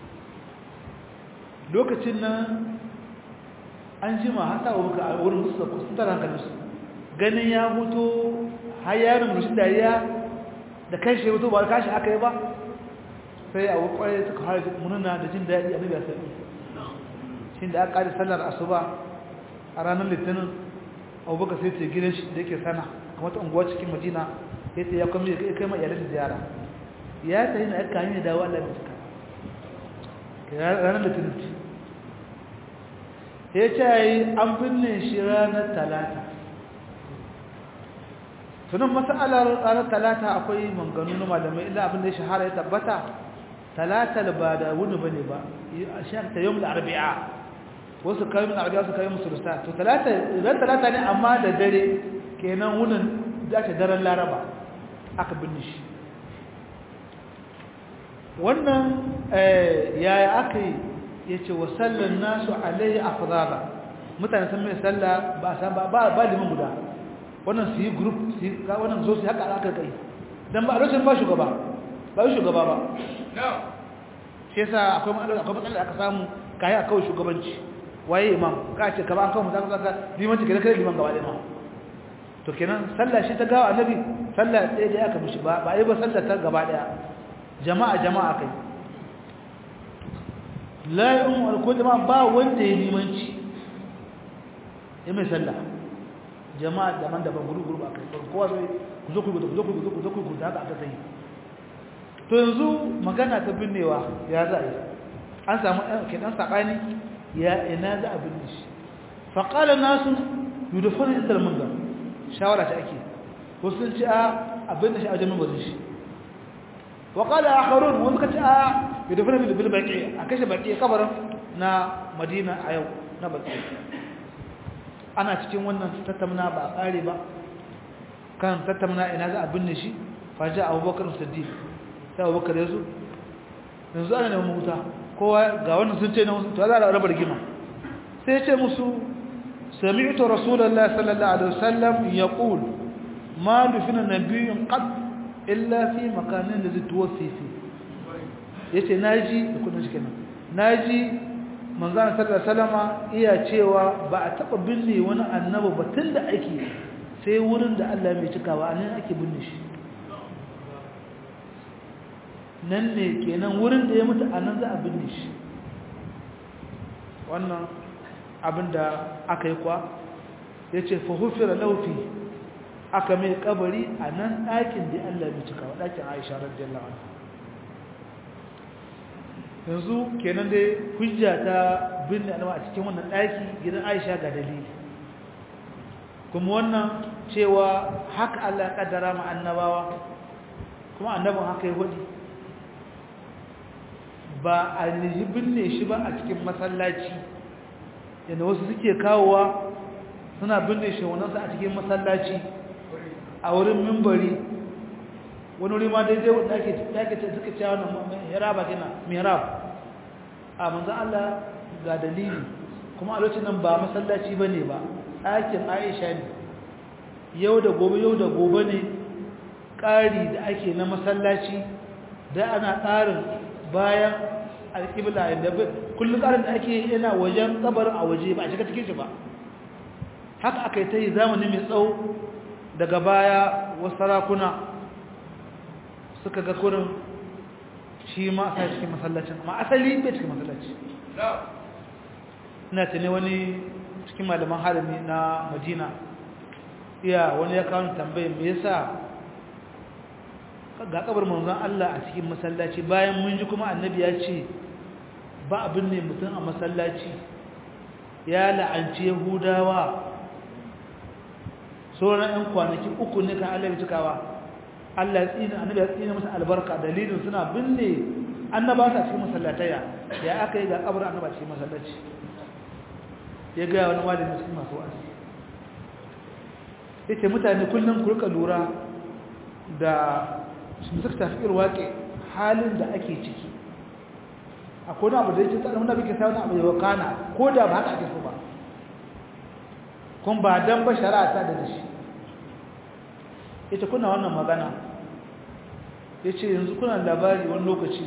lokacin nan an jima hata abubakar a wurin musu sun tara hankalinsu ganin ya hutu har yarin murmushin dariya da kan shi ya hutu ba kashi aka yi ba sai a kwarai suka har mununa da jin daɗi a nabiya sai shi da aka ƙari sallar asuba a ranar litinin abubakar sai ce gidan shi da yake sana kamar ta unguwa cikin madina ya ce ya kwamma ya kai ma iyalin ziyara ya ta yi na aka hanyar dawo allah da cika ranar litinin ce ya ce yi an binne shi ranar talata tunan matsalar ranar talata akwai manganu na malamai illa abin da ya shahara ya tabbata talata ba da wuni ba ne ba a shakta yau da arbi'a wasu kayi min arabiya su kayi musulsta to talata ran talata ne amma da dare kenan wunin da ta daren laraba aka binne shi wannan yaya aka yi ya ce wa sallan nasu alaihi afdala mutane sun mai sallah ba san ba ba liman guda wannan su yi group su yi wannan zo su haka aka kai dan ba a lokacin ba shugaba ba yi shugaba ba shi yasa akwai matsala akwai matsala aka samu kai a kawai shugabanci waye imam ka ce ka ba an kawo mutan ka limanci kada kada liman gaba da imam to kenan sallah shi ta gawa annabi sallah ɗaya da aka mishi ba ba yi ba sallah ta gaba daya jama'a jama'a kai la yu'um al jama'a ba wanda ya limanci ya mai sallah jama'a daban daban guru guru akai kowa sai ku zo ku zo ku zo ku zo ku zo haka aka sai to yanzu magana ta binnewa ya za yi an samu kidan sakani ya ina za a binne shi fa qala nasu yudfanu inda al-munzar shawara ta ake wasu sun ce a abin da shi a jami'in bazin shi wa qala akharun wani kace a yudfanu bil baqi a kashe baqi kabarin na madina a yau na baqi ana cikin wannan tattauna ba a kare ba kan tattauna ina za a binne shi faja abubakar siddiq sai abubakar ya zo yanzu ana neman wuta kowa ga wannan sun ce na wasu to za a raba rigima sai ya ce musu sami'tu rasulullahi sallallahu alaihi wasallam yaqul ma dufina nabiyyun qad illa fi makanin da tuwaffi fi yace naji da kudin shi kenan naji manzon sallallahu alaihi wasallama iya cewa ba a taba binne wani annabi ba tunda ake sai wurin da Allah mai cikawa anan ake binne shi nan ne kenan wurin da ya mutu a nan za a binne shi wannan abin da aka yi kwa ya ce fahufira laufi aka mai kabari a nan ɗakin da Allah ya cika wa ɗakin aisha radiyallahu anha yanzu kenan dai hujja ta binne alama a cikin wannan ɗaki gidan aisha ga dalili kuma wannan cewa haka Allah ya kaddara ma annabawa kuma annabin haka ya hudu ba a binne shi ba a cikin masallaci yadda wasu suke kawowa suna binne shi wanansu a cikin masallaci a wurin mimbari wani wuri ma daidai wadda ake ce suka cewa na mihraba kina mihrab a manzan Allah ga dalili kuma a lokacin nan ba masallaci ba ne ba ɗakin aisha ne yau da gobe yau da gobe ne ƙari da ake na masallaci da ana ƙarin bayan alƙibla inda kullum ƙarin da ake yana wajen kabarin a waje ba a shiga cikin shi ba haka aka yi ta yi zamani mai tsawo daga baya wasu sarakuna suka ga kurin shi ma a cikin masallacin amma asali bai cikin masallaci ina tane wani cikin malaman harami na madina iya wani ya kawo tambayin me yasa ga kabar manzon Allah a cikin masallaci bayan mun ji kuma annabi ya ce ba abin ne mutum a masallaci ya la'anci yahudawa sauran ɗan kwanaki uku ne kan Allah ya cikawa Allah ya tsina annabi ya tsina masa albarka dalilin suna binne annaba sa cikin masallataya ya aka yi ga kabar annaba cikin masallaci ya ga wani malami cikin masu wa'azi yace mutane kullum ku rika lura da su suka tafi irwaƙe halin da ake ciki akwai abu da yake tsada wanda muke sa wani abu ya wakana ko da ba haka ake so ba kun ba dan ba shari'a ta da shi ita kuna wannan magana yace yanzu kuna labari wani lokaci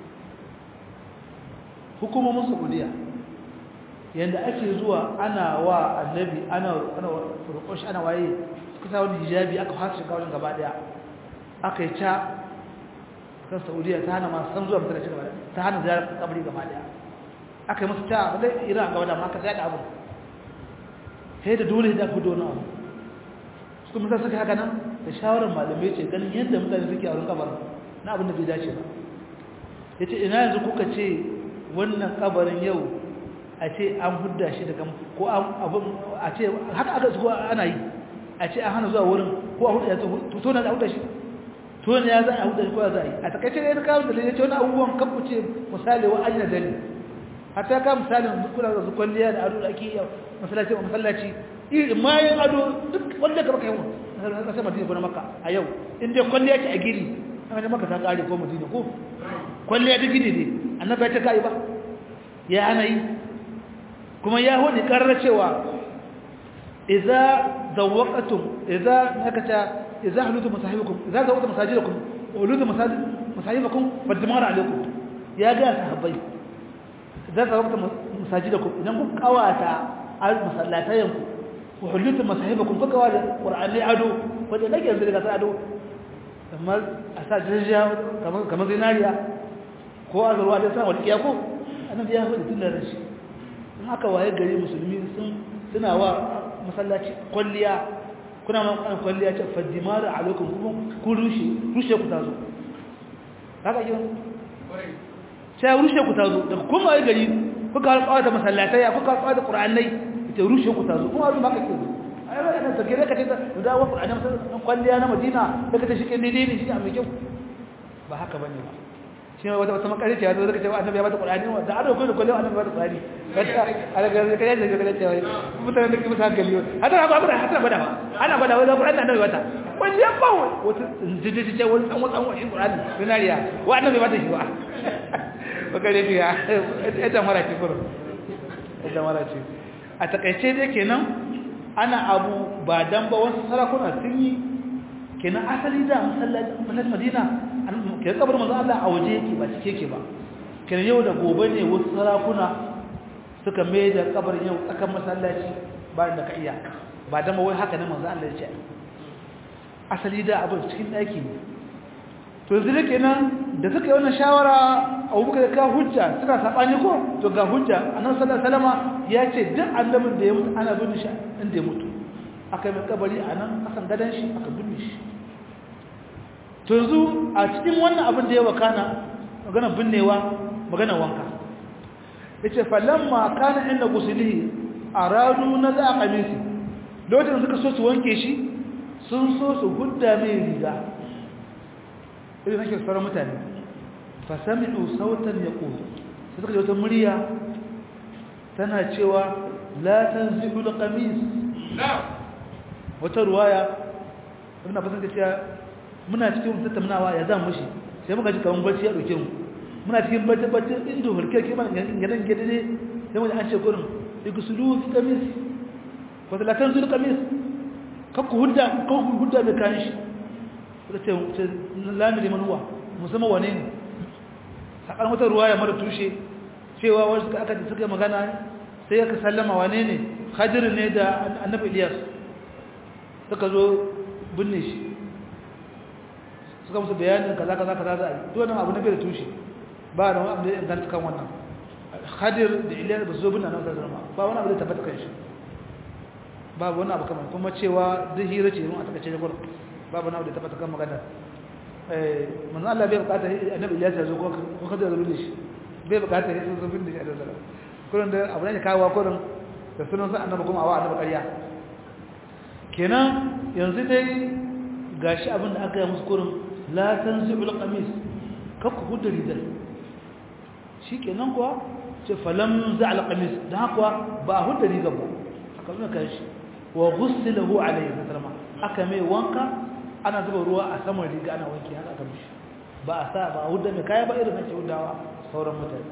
hukumomin Saudiya yanda ake zuwa ana wa annabi ana ana roƙon ana waye suka sa wani hijabi aka fasa shiga wajen gaba daya aka yi ca kan saudiya ta hana masu san zuwa masallaci gaba ta hana ziyarar kabari gaba daya aka yi masu ta ba dai iran gaba da ma aka zaɗa abu sai da dole da ku dona abu su kuma suka haka nan da shawarar malamai ce ganin yadda mutane suke a wurin kabarin na abin da bai dace ba ya ce ina yanzu kuka ce wannan kabarin yau a ce an hudda shi daga ko abin a ce haka aka su ana yi a ce an hana zuwa wurin ko a hudda ya to na da hudda shi to ne ya za a hudda shi ko ya za a yi a takaice ne ta kawo da ya ce wani abubuwan kafu ce misali wa ajina dali hatta ka misalin kula da kwalliya da ado da ake yi masallaci a masallaci ma yin ado duk wanda ka baka yi wa kasar madina ko na maka a yau in dai kwalliya ce a gini an ga maka ta kare ko madina ko kwalliya ta gini ne annabi ya ce kai ba ya ana yi kuma ya hudu karar cewa idza zawaqatum idza nakata idza halutu masahibukum idza zawaqatum masajidakum wa halutu masahibukum fadmar alaikum ya ga sahabbai idza zawaqatum masajidakum idan ku kawata al masallatayanku wa halutu masahibukum ku kawata qur'ani ado wanda nake yanzu daga ado kamar asa jirja kamar kamar zinariya ko azurwa da sa wani kiyako annabi ya hudu tun da rashi in aka waye gari musulmi sun suna wa masallaci kwalliya kuna ma kan kwalliya ce fadimar alaikum kuma ku rushe rushe ku tazo haka yi sai rushe ku tazo daga kuma waye gari kuka halƙawa da masallatai kuka halƙawa da qur'anai ita rushe ku tazo kuma abin haka ke ai ba ina take ka ce da wa qur'ani masallaci kwalliya na Madina daga ta shi ke daidai ne shi a mai kyau ba haka bane ba shi wata wata makarici ya zo zaka ce annabi ya bata qur'ani da ado ko da kullu annabi ya bata qur'ani kaga alaga kai da kaga cewa mutane da kuma ta galiyo hada ba ba hada ba da ana ba da wani qur'ani annabi bata wani ya ba wata jiji ce wani san wani wani qur'ani dinariya wa annabi bata shi ba bakare ya ita mara ki kuro ita mara ce a takaice dai kenan ana abu ba dan ba wasu sarakuna sun yi kenan asali da masallacin madina ke kabar manzo Allah a waje yake ba cike yake ba kenan yau da gobe ne wasu sarakuna suka mai da kabar yau tsakan masallaci ba da ka iya ba dan wai haka ne manzo Allah ya ce asali da abin cikin daki ne to yanzu da kenan da suka yi wannan shawara Abubakar ka hujja suka sabani ko to ga hujja annabi sallallahu alaihi wasallama ya ce duk annabin da ya mutu ana bin shi inda ya mutu aka yi kabari a nan kasan gadan shi aka binne shi to yanzu a cikin wannan abin da ya wakana magana binnewa magana wanka yace falamma kana inda gusulihi aradu na za qamisi lokacin da suka so su wanke shi sun so su hudda mai riga idan nake fara mutane fa sami'u sautan yaqul sai suka ji wata murya tana cewa la tanzihu alqamis wata ruwaya ibn abbas ya ce muna cikin tattaunawa ya zan mushi sai muka ji kaman barci ya dauke mu muna cikin barci barci indo hulke ke mana gadan gede ne sai mun an ce gurin igusulu fi kamis ko da latan zul kamis ka ku hudda ka ku hudda da kan shi da ce lami da manuwa musamman wane ne sakan wata ruwaya mara tushe cewa wasu aka ji suka magana sai aka sallama wane ne khadir ne da annabi Ilyas suka zo binne shi suka musu bayanin kaza kaza kaza za a yi to wannan abu na bai da tushe ba da wani abu da ya inganta kan wannan khadir da iliyar ba su zo binne nan zama ba wani abu da tabbata kan shi ba wani abu kamar kuma cewa duk hira ce mun a takaice da gurin ba wani abu da tabbata kan magana eh manzo Allah bai bukata annabi Ilyas ya zo ko ko khadir da binne shi bai bukata ya zo binne shi a dazara kullun da abu ne kawo kullun da sunan sa annabi kuma awa annabi ƙarya kenan yanzu dai gashi abin da aka yi musu kurin la tanzi'ul qamis kakku hudu ridal shikenan kuwa ce falam za'al qamis dan kuwa ba hudu riga ba aka nuna kai shi wa ghusilahu alayhi sallama aka mai wanka ana zuba ruwa a saman riga ana wanki haka aka mishi ba a sa ba hudu ne kai ba irin nake hudawa sauran mutane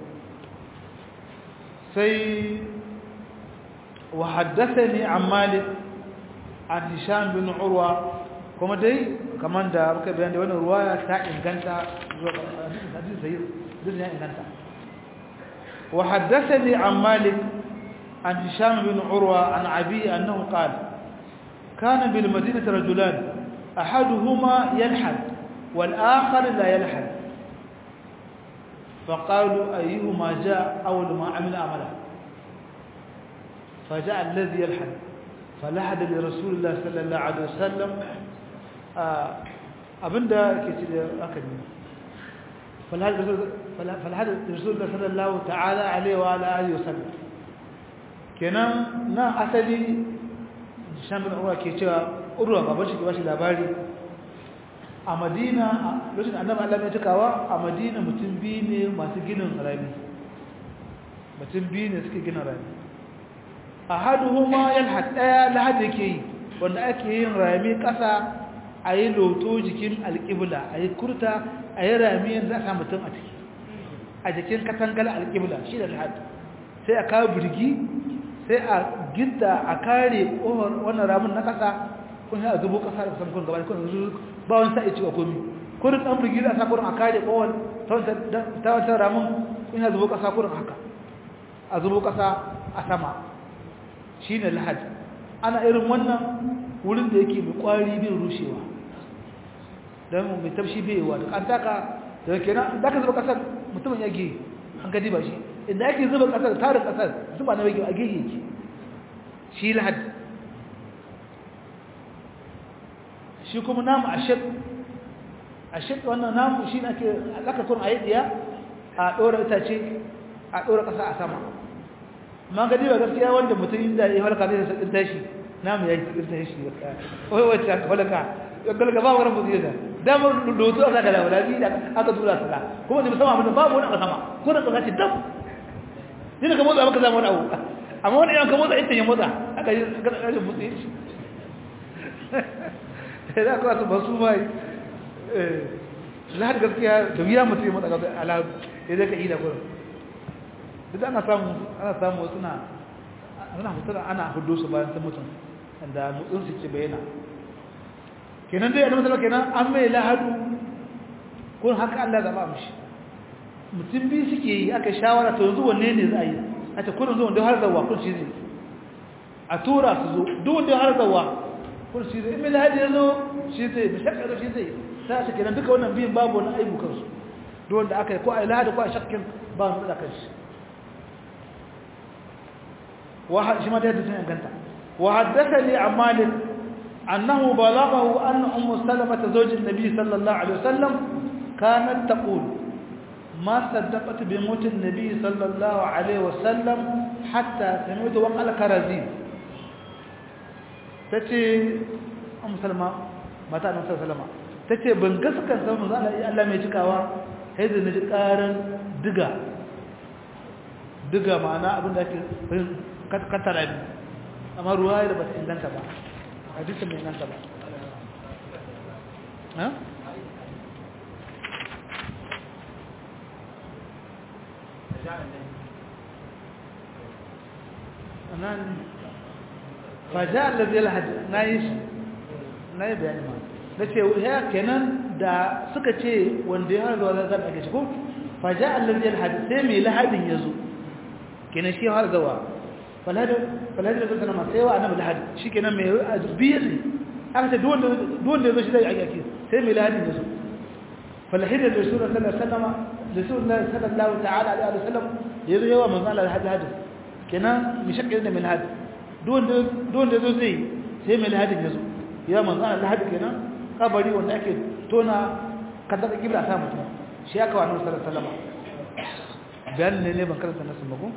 sai wa haddathani an malik an hisham bin urwa kuma dai kamar da muka bayan da wannan ruwaya ta inganta zuwa hadisi sai din ya inganta wa haddathani an malik an hisham bin urwa an abi annahu qala kana bil madinati rajulan ahaduhuma yalhad wal akhar la yalhad فقالوا أيهما جاء أول ما عمل عمله فجاء الذي يلحد فلحد لرسول الله صلى الله عليه وسلم abinda ke ce da aka ne falhad rasulullah sallallahu ta'ala alaihi wa alihi wasallam kenan na asali shambin urwa ke cewa urwa baban shi ke bashi labari a madina lokacin annabi Allah ya tukawa a madina mutum biyu ne masu ginin rami mutum biyu ne suke gina rami ahaduhuma yalhad daya lahad yake yi wanda ake yin rami kasa a yi loto jikin alƙibla a yi kurta a yi rami yanzu a samu mutum a ciki a jikin katangal alƙibla shi da lahad sai a kawo birgi sai a gidda a kare ƙofar wannan ramin na kasa kun yi a zubo kasa da kusan kun gaba kun zubo ba wani sa'i cewa komi kurin ɗan birgi da sa kurin a kare ƙofar ta wancan ramin kun yi a zubo kasa kurin haka a zubo kasa a sama shi ne lahad ana irin wannan wurin da yake mai kwari bin rushewa don mai tafshi baiwa da kantaka da kenan da ka zuba kasar mutumin yage an gadi ba shi inda yake zuba kasar tarin kasar zuba na yage a gege yake shi lahad shi kuma namu a shek a shek wannan namu shi na ke lakakon a yi diya a ɗora itace a ɗora ƙasa a sama ma gadi ba gaskiya wanda mutum inda ya halka zai sakin tashi namu ya yi sakin tashi wai wacce aka halka galga ba wani mutum yadda damar lotu a saka da wadabi da aka tura su da kuma da musamman abin babu wani a sama ko da ƙasa ce dam ni da ka motsa maka zama wani abu amma wani yan ka motsa ita ya motsa aka yi ƙarƙashin motsa shi da aka wasu ba su mai lahar gaskiya da wuya mutum ya motsa ga al'adu ya zai ka yi da gurin duk ana samu ana samu suna ana fitar ana hudu su bayan sun mutum da mutsun su ke bayyana kenan dai annabi sallallahu kenan an mai lahadu kun haka Allah zaba mishi mutum bi suke yi aka shawara to yanzu wanne ne za a yi a ta kurin zuwa da har zawa kun shi zai a tura su zo duk wanda har zawa kun shi zai in mai lahadi ya zo shi zai da shakka shi zai sai ta kenan duka wannan biyan babu wani aibu kansu duk wanda aka yi ko a yi lahadi ko a shakkin ba mu da kanshi شما ده تسمع انت وحدثني عن مالك انه بلغه ان ام سلمة زوج النبي صلى الله عليه وسلم كانت تقول ما صدقت بموت النبي صلى الله عليه وسلم حتى سمعت وقال كرزين tace ام سلمة mata annabi sallallahu alaihi wasallam tace ban gaskan san manzo Allah mai cikawa sai da naji karan diga diga ma'ana abin da ake katara ne amma ruwa da ba ta inganta ba hadisin mai inganta ba nan faja allazi alhadi na yi na yi bayani ma da ce ya kenan da suka ce wanda ya harga wadda zaɓa ake ciko faja allazi alhadi sai mai lahadin ya zo kenan shi har gawa falhadin da zai sanama sai wa annabi lahadi shi kenan mai biyar ne aka ce duwanda ya zo shi zai ake sai mai lahadin ya zo falhidin da sura sallama da sura sallallahu ta'ala alaihi wa sallam ya zo yawa manzo Allah lahadi hadin kenan mi shakka da mai lahadi duwanda ya zo zai sai mai lahadin ya zo ya manzo Allah lahadi kenan kabari wanda ake tona kada ka kibla ta mutum shi aka wa annabi sallallahu alaihi wa sallam bayan ne ne ban karanta nasu mako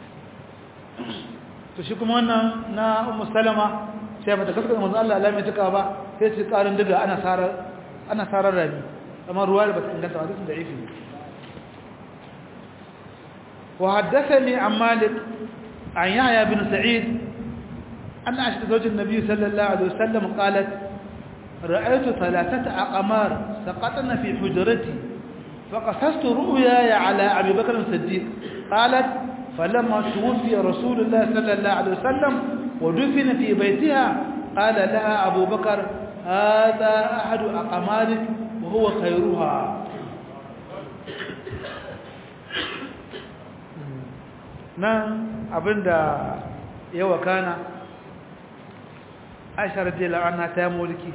to shi kuma wannan na ummu salama sai mata kaskar manzo Allah Allah mai tuka ba sai su karin daga ana sarar ana sarar rabi amma ruwa da bata inganta hadisin da ifi wa haddathani an malik an yahya bin sa'id أن عائشة زوج النبي صلى الله عليه وسلم قالت رأيت ثلاثة أقمار سقطن في حجرتي فقصصت رؤياي على أبي بكر الصديق قالت فلما توفي رسول الله صلى الله عليه وسلم ودفن في بيتها قال لها أبو بكر هذا أحد أقمارك وهو خيرها nan abinda ya wakana aisha radiyallahu anha ta yi mulki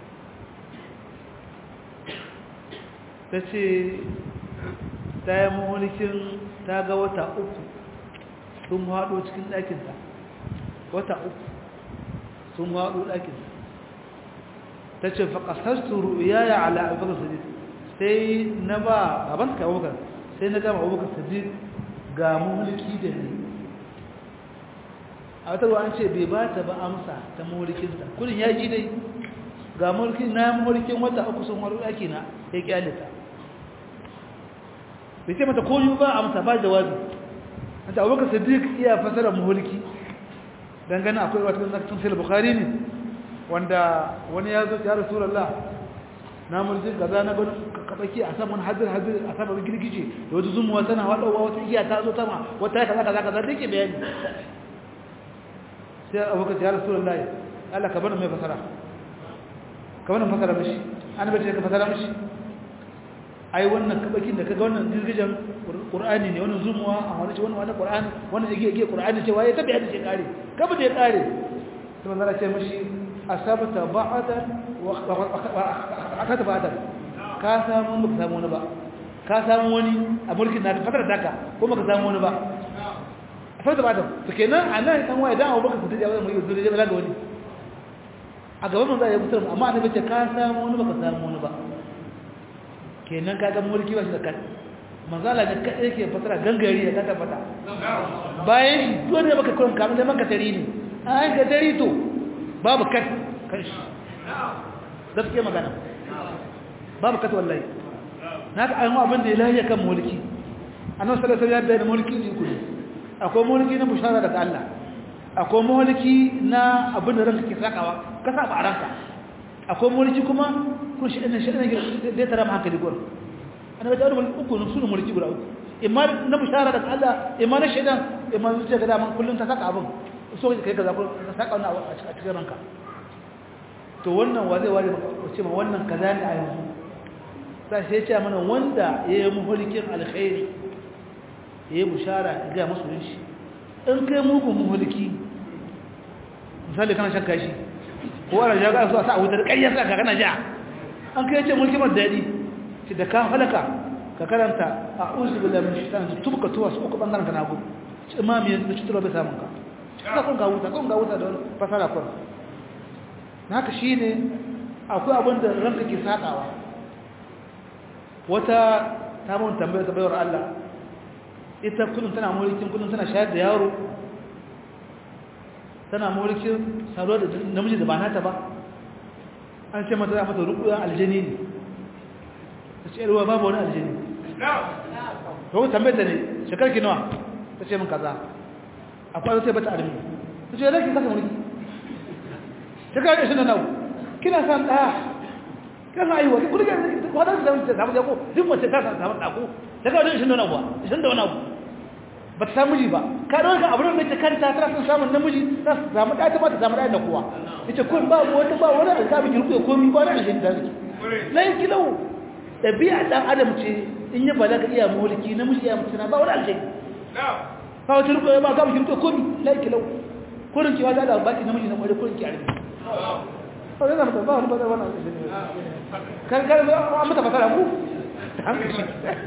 ta ce ta yi mulkin ta ga wata uku sun haɗo cikin ɗakinta wata uku sun haɗo ɗakinta ta ce faƙasarsu ru'uyaya ala abubakar sadiq sai na ba baban ka abubakar sai na gama abubakar sadiq ga mulki da ne a wata an ce bai ba ta ba amsa ta mulkinta kudin ya ji dai ga mulki na mulkin wata uku sun haɗo ɗakina ya ƙyale ta bai ce mata koyi ba amsa ba jawabi ta abubakar siddiq iya fasara muhulki dangane akwai wata nakatun sai bukhari ne wanda wani ya zo ya rasulullah na mulkin kaza na gani kabaki a saman hadir hadir a saman girgije da wata zumuwa tana wadawa wata iya ta zo sama wata kaza kaza kaza dake bayani sai abubakar ya rasulullah Allah ka bani mai fasara ka bani fasara mishi an bace ka fasara mishi ai wannan kabakin da kaga wannan girgijen qur'ani ne wannan zumuwa a wani ce wannan qur'ani wannan yake yake qur'ani ce waye tabi hadisi kare kaba da ya kare to Allah ce mishi asabta ba'dan wa akata ba'dan ka samu ba samu wani ba ka samu wani a mulkin naka fatar daka ko baka samu wani ba asabta ba'dan to kenan anan dan waye dan Abubakar Siddiq ya mai yuzuri da balaga wani a gaban manzo ya fitar amma annabi ce ka samu wani baka samu wani ba kenan kaga mulki ba shi da kai manzala da kai yake fatara gangari da kata fata bayan shi dole baka kullun kamar da maka tari ne an ga tari to babu kat kan shi gaskiya magana babu kat wallahi naka ayi mu abin da ilahi kan mulki annabi sallallahu alaihi wasallam ya bayyana mulki ne kullu akwai mulki na bushara daga Allah akwai mulki na abin da ranka ke sakawa ka saba a ranka akwai mulki kuma kun shi ɗan shi ɗan da tara ma hankali gurin ana wata wani uku na suna mulki guda uku imma na bishara daga Allah imma na shaidan imma zuciya ga daman kullum ta saka abin so kai kaza ko ka saka wannan a cikin ranka to wannan wa zai ware ce ma wannan kaza ne a yanzu sai sai ce mana wanda ya yi muhulkin alkhairi ya yi bishara ga masu shi in kai mugun muhulki misali kana shan kashi ko ana ja ga su a sa a wutar ƙaryar sa ka kana ja an kai ce mulki mar daɗi shi da ka halaka ka karanta a uzu billahi min shaitan su tubka tuwa su uku bangaren ka nagu imami da cutarwa bai samun ka ka kun ga wuta kun ga wuta da fasara kun haka shine akwai abin da ranka ke sakawa wata ta mun tambayar ta bayar Allah ita kullum tana mulkin kullum tana shayar da yaro tana mulkin saruwa da namiji da ba nata ba an ce mata za mata rukuya aljini ne ta ce ruwa babu wani aljini to tambayar ta ne shekar ki nawa ta ce min kaza a kwanar sai bata armi ta ce zai ki kasa mulki shekar da shi na nau kina san ɗaya kina san ayyuwa kudi ga wadda su samun samun jako duk mace ta samun ɗako ta kawo da shi na nau ba shi da wani abu ba ta samu miji ba ka ɗauka abin da ta kanta tana son samun namiji ta samu ɗaya ta ba ta samu ɗaya da kowa ita kun ba wata ba wani alƙabi ki rufe komi ba wani alƙabi da zaki lai kilau ɗabi'a ɗan adam ce in yi balaga iya mulki namiji iya mutuna ba wani alƙabi ba wata rufe ba ka ki rufe komi lai kilau kurin ki wata da baki namiji na kwarai kurin ki a rufe ba zai zama ba wani ba zai wani alƙabi kan kan an mata fasara ku hankali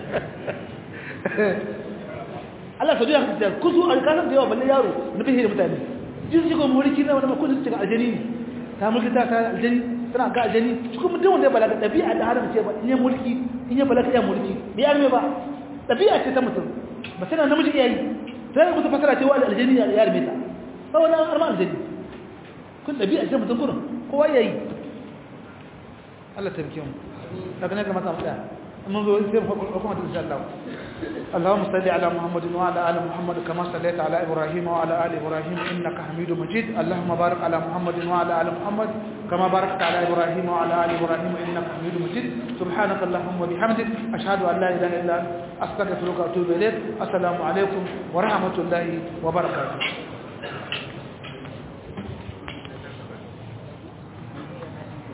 Allah sau da ya kusu alƙalar da yawa balle yaro na fihe da mutane jin shi kuma mulki na wani makon cikin aljani ne ta mulki ta ta aljani tana ga aljani shi kuma mutum wanda ya balaga ɗabi'a da haram ce ba in yi mulki in yi balaga iya mulki bai arme ba ɗabi'a ce ta mutum ba sai na namiji iya yi sai da mutum fasara ce wa aljani ya arme ta ba wani arma aljani kun ɗabi'a ce mutum kurin kowa ya yi Allah ta rike mu daga ne ga mata mu ɗaya mun zo sai mu kuma ta insha Allah اللهم صل على محمد وعلى ال محمد كما صليت على ابراهيم وعلى ال ابراهيم انك حميد مجيد اللهم بارك على محمد وعلى ال محمد كما باركت على ابراهيم وعلى ال ابراهيم انك حميد مجيد سبحانك اللهم وبحمدك اشهد ان لا اله الا انت استغفرك واتوب اليك السلام عليكم ورحمه الله وبركاته